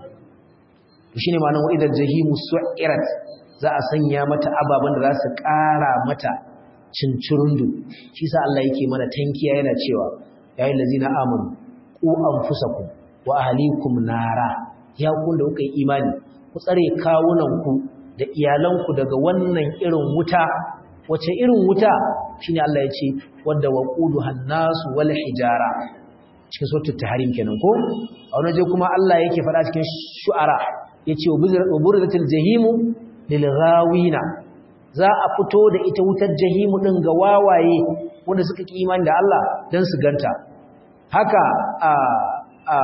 to shine ma'anar wa idan jahimu su'irat za a sanya mata ababan da za su ƙara mata cincirundu shi sa Allah yake mana tankiya yana cewa ya yi lazina amanu ku anfusakum wa ahlikum nara ya kun da kuka yi imani ku tsare kawunanku da iyalanku daga wannan irin wuta wace irin wuta shine Allah ya ce wadda waquduhan nasu wal hijara cikin suratul tahrim kenan ko a wani je kuma Allah yake faɗa cikin shu'ara yace wa burzatil jahimu lil ghawina za a fito da ita wutar jahimu din ga wawaye wanda suka ki imani da Allah dan su ganta haka a a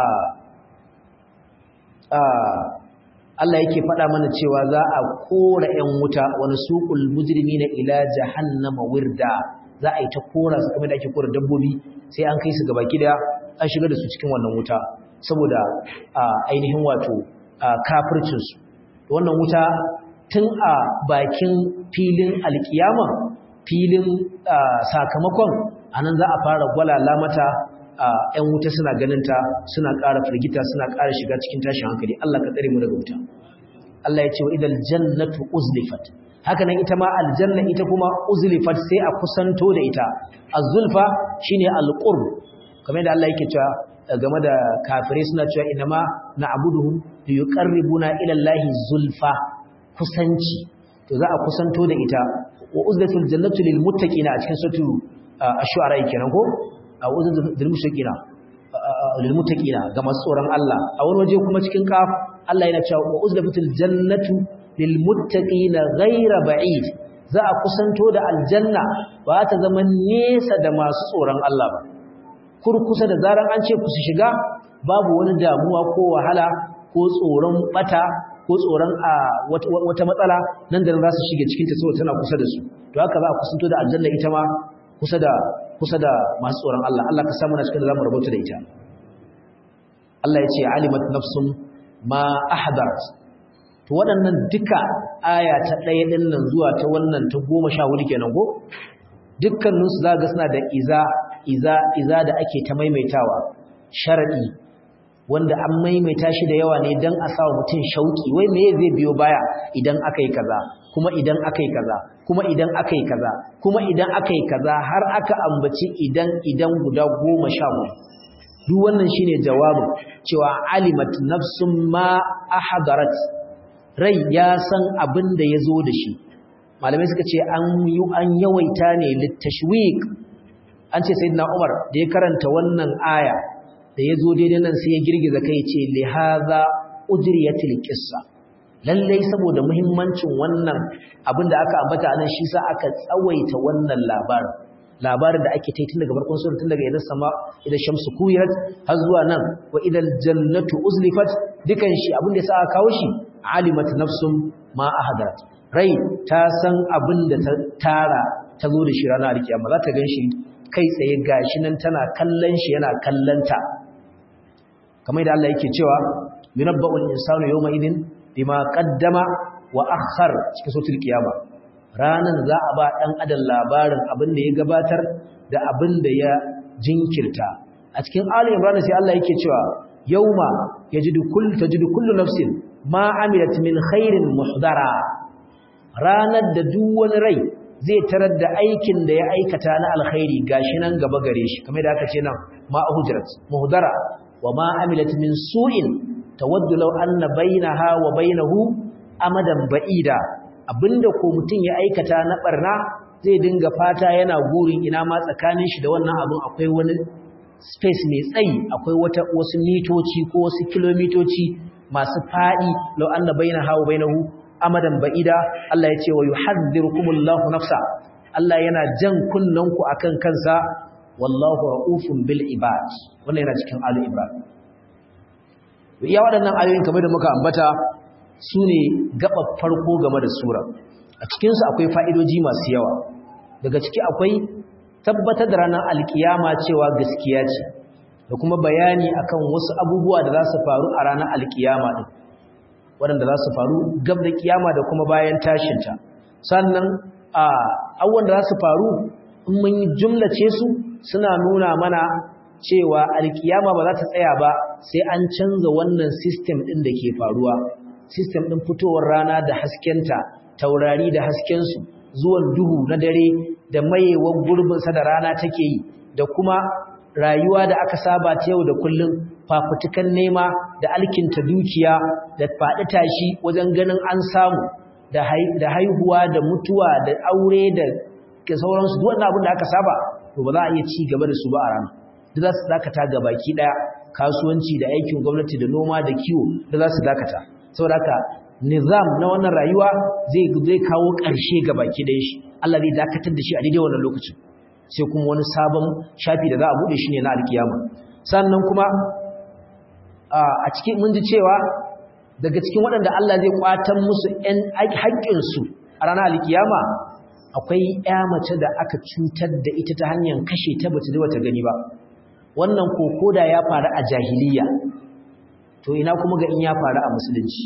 a Allah yake faɗa mana cewa za a kora ƴan wuta wani suqul mujrimina ila jahannama wirda za a yi ta kora su kamar da ake kora dabbobi sai an kai su gaba gida an shiga da su cikin wannan wuta saboda ainihin wato kafircin su wannan wuta tun a bakin filin alkiyama filin sakamakon anan za a fara gwalala mata ‘yan wuta suna ganinta suna ƙara firgita suna ƙara shiga cikin tashin hankali Allah ka tsare mu daga wuta Allah ya ce wa idan jannatu uzlifat haka nan ita ma aljanna ita kuma uzlifat sai a kusanto da ita az-zulfa shine al-qurb kamar da Allah yake cewa game da kafirai suna cewa inama na'buduhum liyuqarribuna ila Allahi zulfa kusanci to za a kusanto da ita wa uzlatul jannatu lil muttaqina a cikin suratul ash-shu'ara kenan ko a'udhu bil mushrikiina lil muttaqina ga masu tsoron Allah a wani waje kuma cikin kaf Allah yana cewa wa uzlafatil jannatu lil muttaqina ghayra ba'id za a kusanto da aljanna ba ta zama nesa da masu tsoron Allah ba kurkusa da zaran an ce ku su shiga babu wani damuwa ko wahala ko tsoron bata ko tsoron a wata matsala nan da nan za su shige cikin ta saboda tana kusa da su to haka za a kusanto da aljanna ita ma kusa da kusa da masu tsoron Allah Allah ka samu na cikin da zamu rubuta da ita Allah ya ce alimat nafsum ma ahdarat to waɗannan duka aya ta ɗaya ɗin nan zuwa ta wannan ta goma sha hudu kenan ko dukkaninsu za ga suna da iza iza iza da ake ta maimaitawa sharadi wanda an maimaita shi da yawa ne don a sawa mutum shauki wai me zai biyo baya idan aka yi kaza kuma idan aka yi kaza kuma idan aka yi kaza kuma idan aka yi kaza har aka ambaci idan idan guda goma sha hudu duk wannan shine jawabin cewa alimat nafsun ma ahdarat rai ya san abin da ya zo da shi malamai suka ce an yi an yawaita ne littashwiq an ce sayyidina Umar da ya karanta wannan aya da ya zo daidai nan sai ya girgiza kai ce li hadha ujriyatil qissa lalle saboda muhimmancin wannan abin da aka ambata anan shi sa aka tsawaita wannan labarin labarin da ake tun daga farkon sura tun daga idan sama idan shamsu kuwirat har zuwa nan wa idan jannatu uzlifat dukan shi abin da ya sa aka kawo shi alimat nafsum ma ahadarat rai ta san abin da ta tara ta zo da shi ranar alkiyama za ta ganshi kai tsaye gashi nan tana kallon shi yana kallanta kamar da Allah yake cewa yunabba'ul insanu yawma idin bima qaddama wa akhar cikin suratul qiyama ranan za a ba dan adam labarin abin da ya gabatar da abin da ya jinkirta a cikin ali imran sai Allah yake cewa yawma yajidu kullu tajidu kullu nafsin ma amilat min khairin muhdara ranar da duk wani rai zai tarar da aikin da ya aikata na alkhairi gashi nan gaba gare shi kamar da aka ce nan ma hujrat muhdara wa ma amilat min su'in tawaddu law anna bainaha wa bainahu amadan ba'ida abinda ko mutun ya aikata na barna zai dinga fata yana gurin ina ma tsakanin shi da wannan abun akwai wani space mai tsayi akwai wata wasu mitoci ko wasu kilomitoci masu fadi law anna bainaha wa bainahu amadan ba'ida Allah ya ce wa yuhadhdhirukumullahu nafsa Allah yana jan kunnanku akan kansa wallahu raufun bil ibad wannan yana cikin alu ibrahim iya waɗannan ayoyin kamar da muka ambata su ne gaɓar farko game da sura a cikinsu akwai fa'idoji masu yawa daga ciki akwai tabbatar da ranar alkiyama cewa gaskiya ce da kuma bayani akan wasu abubuwa da za su faru a ranar alkiyama ɗin waɗanda za su faru gab da kiyama da kuma bayan tashinta sannan a abubuwan da za su faru in mun yi jumlace su suna nuna mana cewa alkiyama ba za ta tsaya ba sai an canza wannan system ɗin da ke faruwa system ɗin fitowar rana da haskenta taurari da haskensu zuwan duhu na dare da mayewar gurbinsa da rana take yi da kuma rayuwa da aka saba ta yau da kullum fafutukan nema da alkinta dukiya da faɗi tashi wajen ganin an samu da haihuwa da mutuwa da aure da ke sauransu duk wannan abin da aka saba to ba za a iya ci gaba da su ba a rana duk za su dakata ga baki daya kasuwanci da aikin gwamnati da noma da kiwo da za su dakata saboda haka nizam na wannan rayuwa zai zai kawo ƙarshe ga baki daya shi Allah zai dakatar da shi a daidai wannan lokacin sai kuma wani sabon shafi da za a bude shi ne na alkiyama sannan kuma a cikin mun ji cewa daga cikin waɗanda Allah zai kwatan musu ƴan haƙƙinsu a ranar alkiyama akwai ƴa mace da aka cutar da ita ta hanyar kashe ta bata da gani ba wannan koko da ya faru a jahiliya to ina kuma ga in ya faru a musulunci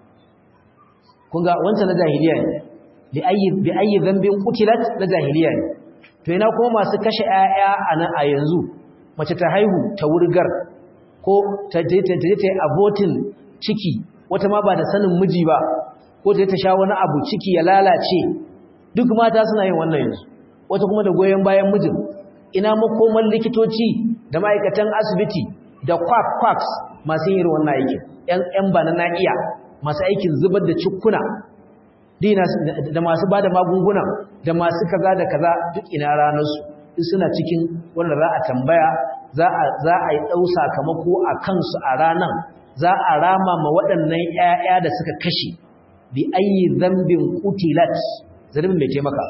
kun ga wancan na jahiliya ne bi ayi bi ayi dhanbin qutilat na jahiliya ne to ina kuma masu kashe ƴaƴa a nan a yanzu mace ta haihu ta wurgar ko ta je ta je ta abortin ciki wata ma ba da sanin miji ba ko ta ta sha wani abu ciki ya lalace duk mata suna yin wannan yanzu wata kuma da goyon bayan mijin ina makoman likitoci da ma'aikatan asibiti da kwak kwaks masu yin wannan aikin yan ba na na'iya masu aikin zubar da cikkuna da masu ba da magunguna da masu kaza da kaza duk ina ranarsu duk suna cikin wanda za a tambaya za a yi ɗau sakamako a kansu a ranan za a rama ma waɗannan 'ya'ya da suka kashe bi ayi zambin kutilat zarbin mai taimaka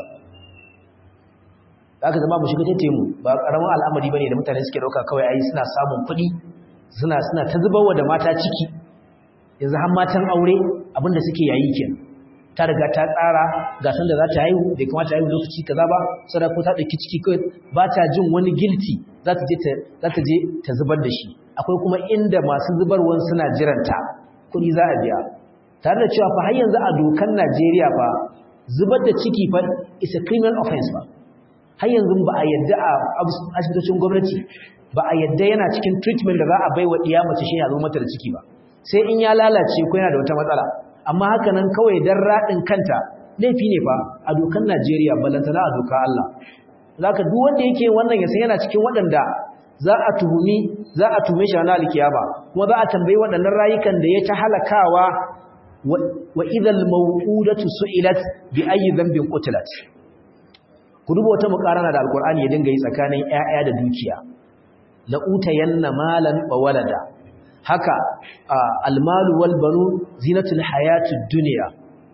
aka zama mu shiga tattemu ba karamin al'amari bane da mutane suke dauka kawai ai suna samun kuɗi suna suna ta zubarwa da mata ciki yanzu har matan aure abinda suke yayi kenan ta riga ta tsara ga san da za ta haihu bai kamata ta haihu lokaci kaza ba sai ko ta dauki ciki kai ba ta jin wani guilty za ta je ta za ta je ta zubar da shi akwai kuma inda masu zubarwan suna jiranta kuɗi za a biya tare da cewa fa har yanzu a dokan Najeriya fa zubar da ciki fa is a criminal offense ba har yanzu ba a yadda a asibitocin gwamnati ba a yadda yana cikin treatment da za a bai wa ɗiya mace shi ya zo mata da ciki ba sai in ya lalace ko yana da wata matsala amma haka nan kawai dan raɗin kanta laifi ne fa a dokan Najeriya balantana a doka Allah zaka duk wanda yake wannan ya san yana cikin waɗanda za a tuhumi za a tume shi ranar alkiyama kuma za a tambayi waɗannan rayukan da ya ta halakawa wa idhal maw'udatu su'ilat bi ayyi dhanbin qutilat ku duba wata mukarana da alkur'ani ya dinga yi tsakanin ƴaƴa da dukiya la utayanna malan wa walada haka almalu wal banun zinatul hayatid dunya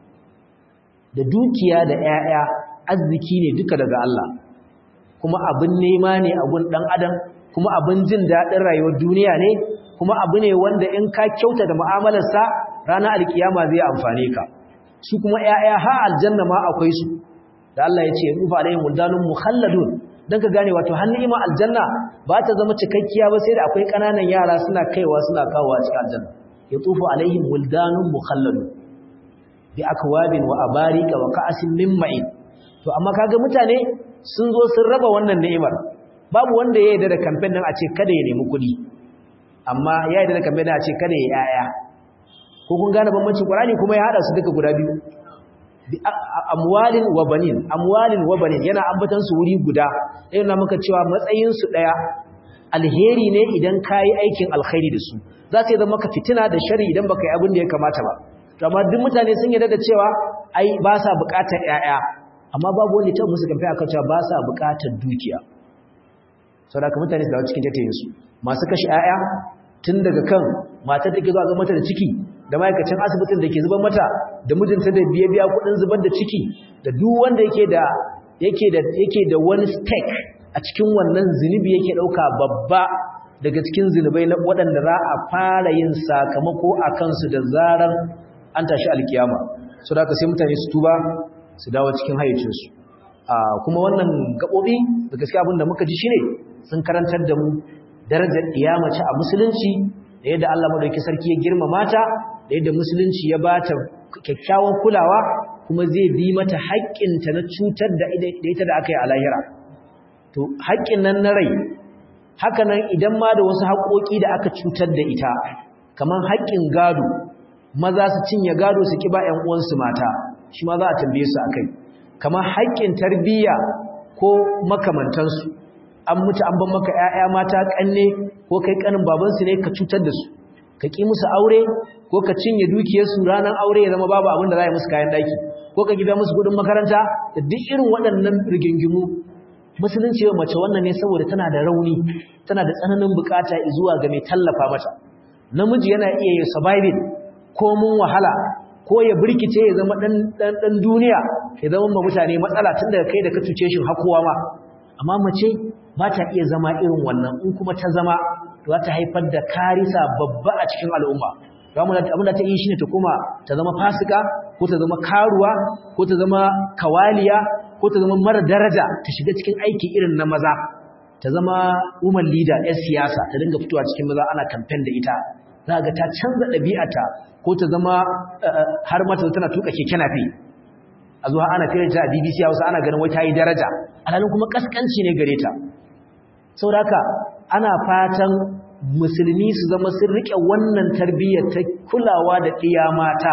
da dukiya da ƴaƴa arziki ne duka daga Allah kuma abin nema ne a gun dan adam kuma abin jin dadin rayuwar duniya ne kuma abu ne wanda in ka kyauta da mu'amalarsa ranar alkiyama zai amfane ka su kuma ƴaƴa ha aljanna ma akwai su da Allah ya ce rufa alaihim wuldanun mukhalladun dan ka gane wato har ni'ima aljanna ba ta zama cikakkiya ba sai da akwai kananan yara suna kaiwa suna kawowa cikin aljanna yatufu alaihim wuldanun mukhalladun bi akwabin wa abarika wa ka'asin min ma'in to amma kaga mutane sun zo sun raba wannan ni'imar babu wanda ya yarda da campaign din a ce kada ya nemi kuɗi amma ya yarda da campaign din a ce kada ya yaya ko kun gane bambancin Qur'ani kuma ya hada su duka guda biyu amwalin wa banin amwalin wa banin yana ambatan su wuri guda yana maka cewa matsayin su daya alheri ne idan kai aikin alkhairi da su za su zama maka fitina da shari idan baka yi abin da ya kamata ba to amma duk mutane sun yarda da cewa ai ba sa bukatar yaya amma babu wanda ta musu kamfe akan cewa ba sa bukatar dukiya saboda mutane su dawo cikin tattayin su masu kashe yaya tun daga kan matar take zuwa ga mata da ciki da ma'aikacin asibitin da ke zubar mata da mijinta da biye biya kudin zubar da ciki da duk wanda yake da yake da yake da wani stake a cikin wannan zinubi yake dauka babba daga cikin zinubai na waɗanda za a fara yin sakamako a kansu da zarar an tashi alkiyama so da sai mutane su tuba su dawo cikin hayyacinsu kuma wannan gaɓoɓi da gaskiya abin da muka ji shine sun karantar da mu darajar iyamace a musulunci da yadda Allah madauki sarki ya girmama ta da yadda musulunci ya bata kyakkyawan kulawa kuma zai bi mata haƙƙinta na cutar da ita da aka yi a lahira to haƙƙin nan na rai haka nan idan ma da wasu haƙoƙi da aka cutar da ita kamar haƙƙin gado maza su cinye gado su kiba ƴan uwansu mata shi ma za a tambaye su akai kamar haƙƙin tarbiyya ko makamantansu an mutu an ban maka ƴaƴa mata kanne ko kai kanin babansu ne ka cutar da su ka ki musu aure ko ka cinye dukiyarsu ranar aure ya zama babu abin da za a musu kayan daki ko ka gida musu kudin makaranta da duk irin waɗannan rigingimu musulunci wa mace wannan ne saboda tana da rauni tana da tsananin bukata zuwa ga mai tallafa mata namiji yana iya yin surviving ko mun wahala ko ya birkice ya zama dan dan duniya ya zama ma mutane matsala tun daga kai da ka cuce shi hakowa ma amma mace ba ta iya zama irin wannan in kuma ta zama za ta haifar da karisa babba a cikin al'umma abin da ta yi shi ne ta kuma ta zama fasika ko ta zama karuwa ko ta zama kawaliya ko ta zama mara daraja ta shiga cikin aiki irin na maza ta zama woman leader 'yan siyasa ta dinga fitowa cikin maza ana kamfen da ita za ga ta canza ɗabi'ata ko ta zama har mata tana tuka keke nafi a zuwa ana fiye ta a bbc hausa ana ganin wai ta yi daraja alhalin kuma kaskanci ne gare ta saboda haka ana fatan musulmi su zama sun rike wannan tarbiyyar ta kulawa da ɗiya mata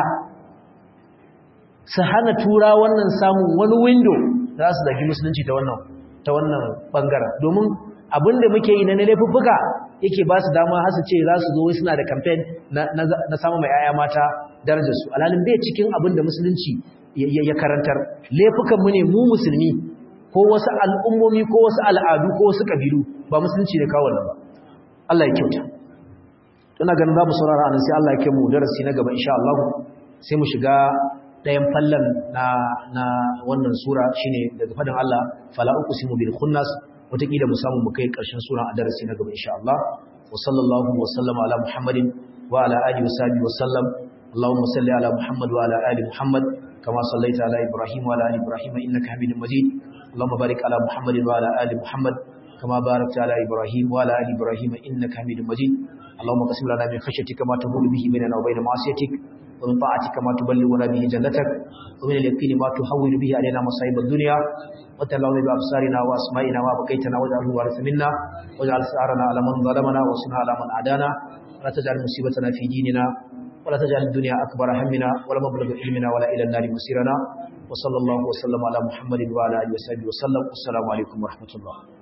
su hana tura wannan samun wani window za su zagi musulunci ta wannan ta wannan bangaren domin abinda muke yi na laifuffuka yake ba su dama har su ce za su zo suna da campaign na samun mai yaya mata darajar su alhalin bai cikin abin da musulunci ya karantar laifukan mu ne mu musulmi ko wasu al'ummomi ko wasu al'adu ko wasu kabilu ba musulunci ne kawo ba Allah ya kyauta tana ganin za mu saurara anan sai Allah ya kai mu darasi na gaba insha Allah sai mu shiga ɗayan fallan na na wannan sura shine daga fadin Allah fala uqsimu bil khunnas wataƙila mu samu mu kai ƙarshen sura a darasi na gaba insha Allah wa sallallahu wa sallama ala muhammadin wa ala alihi wa sahbihi wa sallam اللهم صل على محمد وعلى ال محمد كما صليت على ابراهيم وعلى ال ابراهيم انك حميد مجيد اللهم بارك على محمد وعلى ال محمد كما باركت على إبراهيم وعلى آل إبراهيم إنك حميد مجيد اللهم قسم لنا من خشيتك ما تهول به بيننا وبين معصيتك ومن طاعتك ما تبلغنا به جنتك ومن اليقين ما تحول به علينا مصائب الدنيا وتلعون بأبصارنا وأسمائنا وبقيتنا واجعله وارث منا واجعل ثارنا على من ظلمنا وانصرنا على من عادانا ولا تجعل مصيبتنا في ديننا ولا تجعل الدنيا أكبر همنا ولا مبلغ علمنا ولا إلى النار مصيرنا وصلى الله وسلم على محمد وعلى آله وصحبه وسلم والسلام عليكم ورحمة الله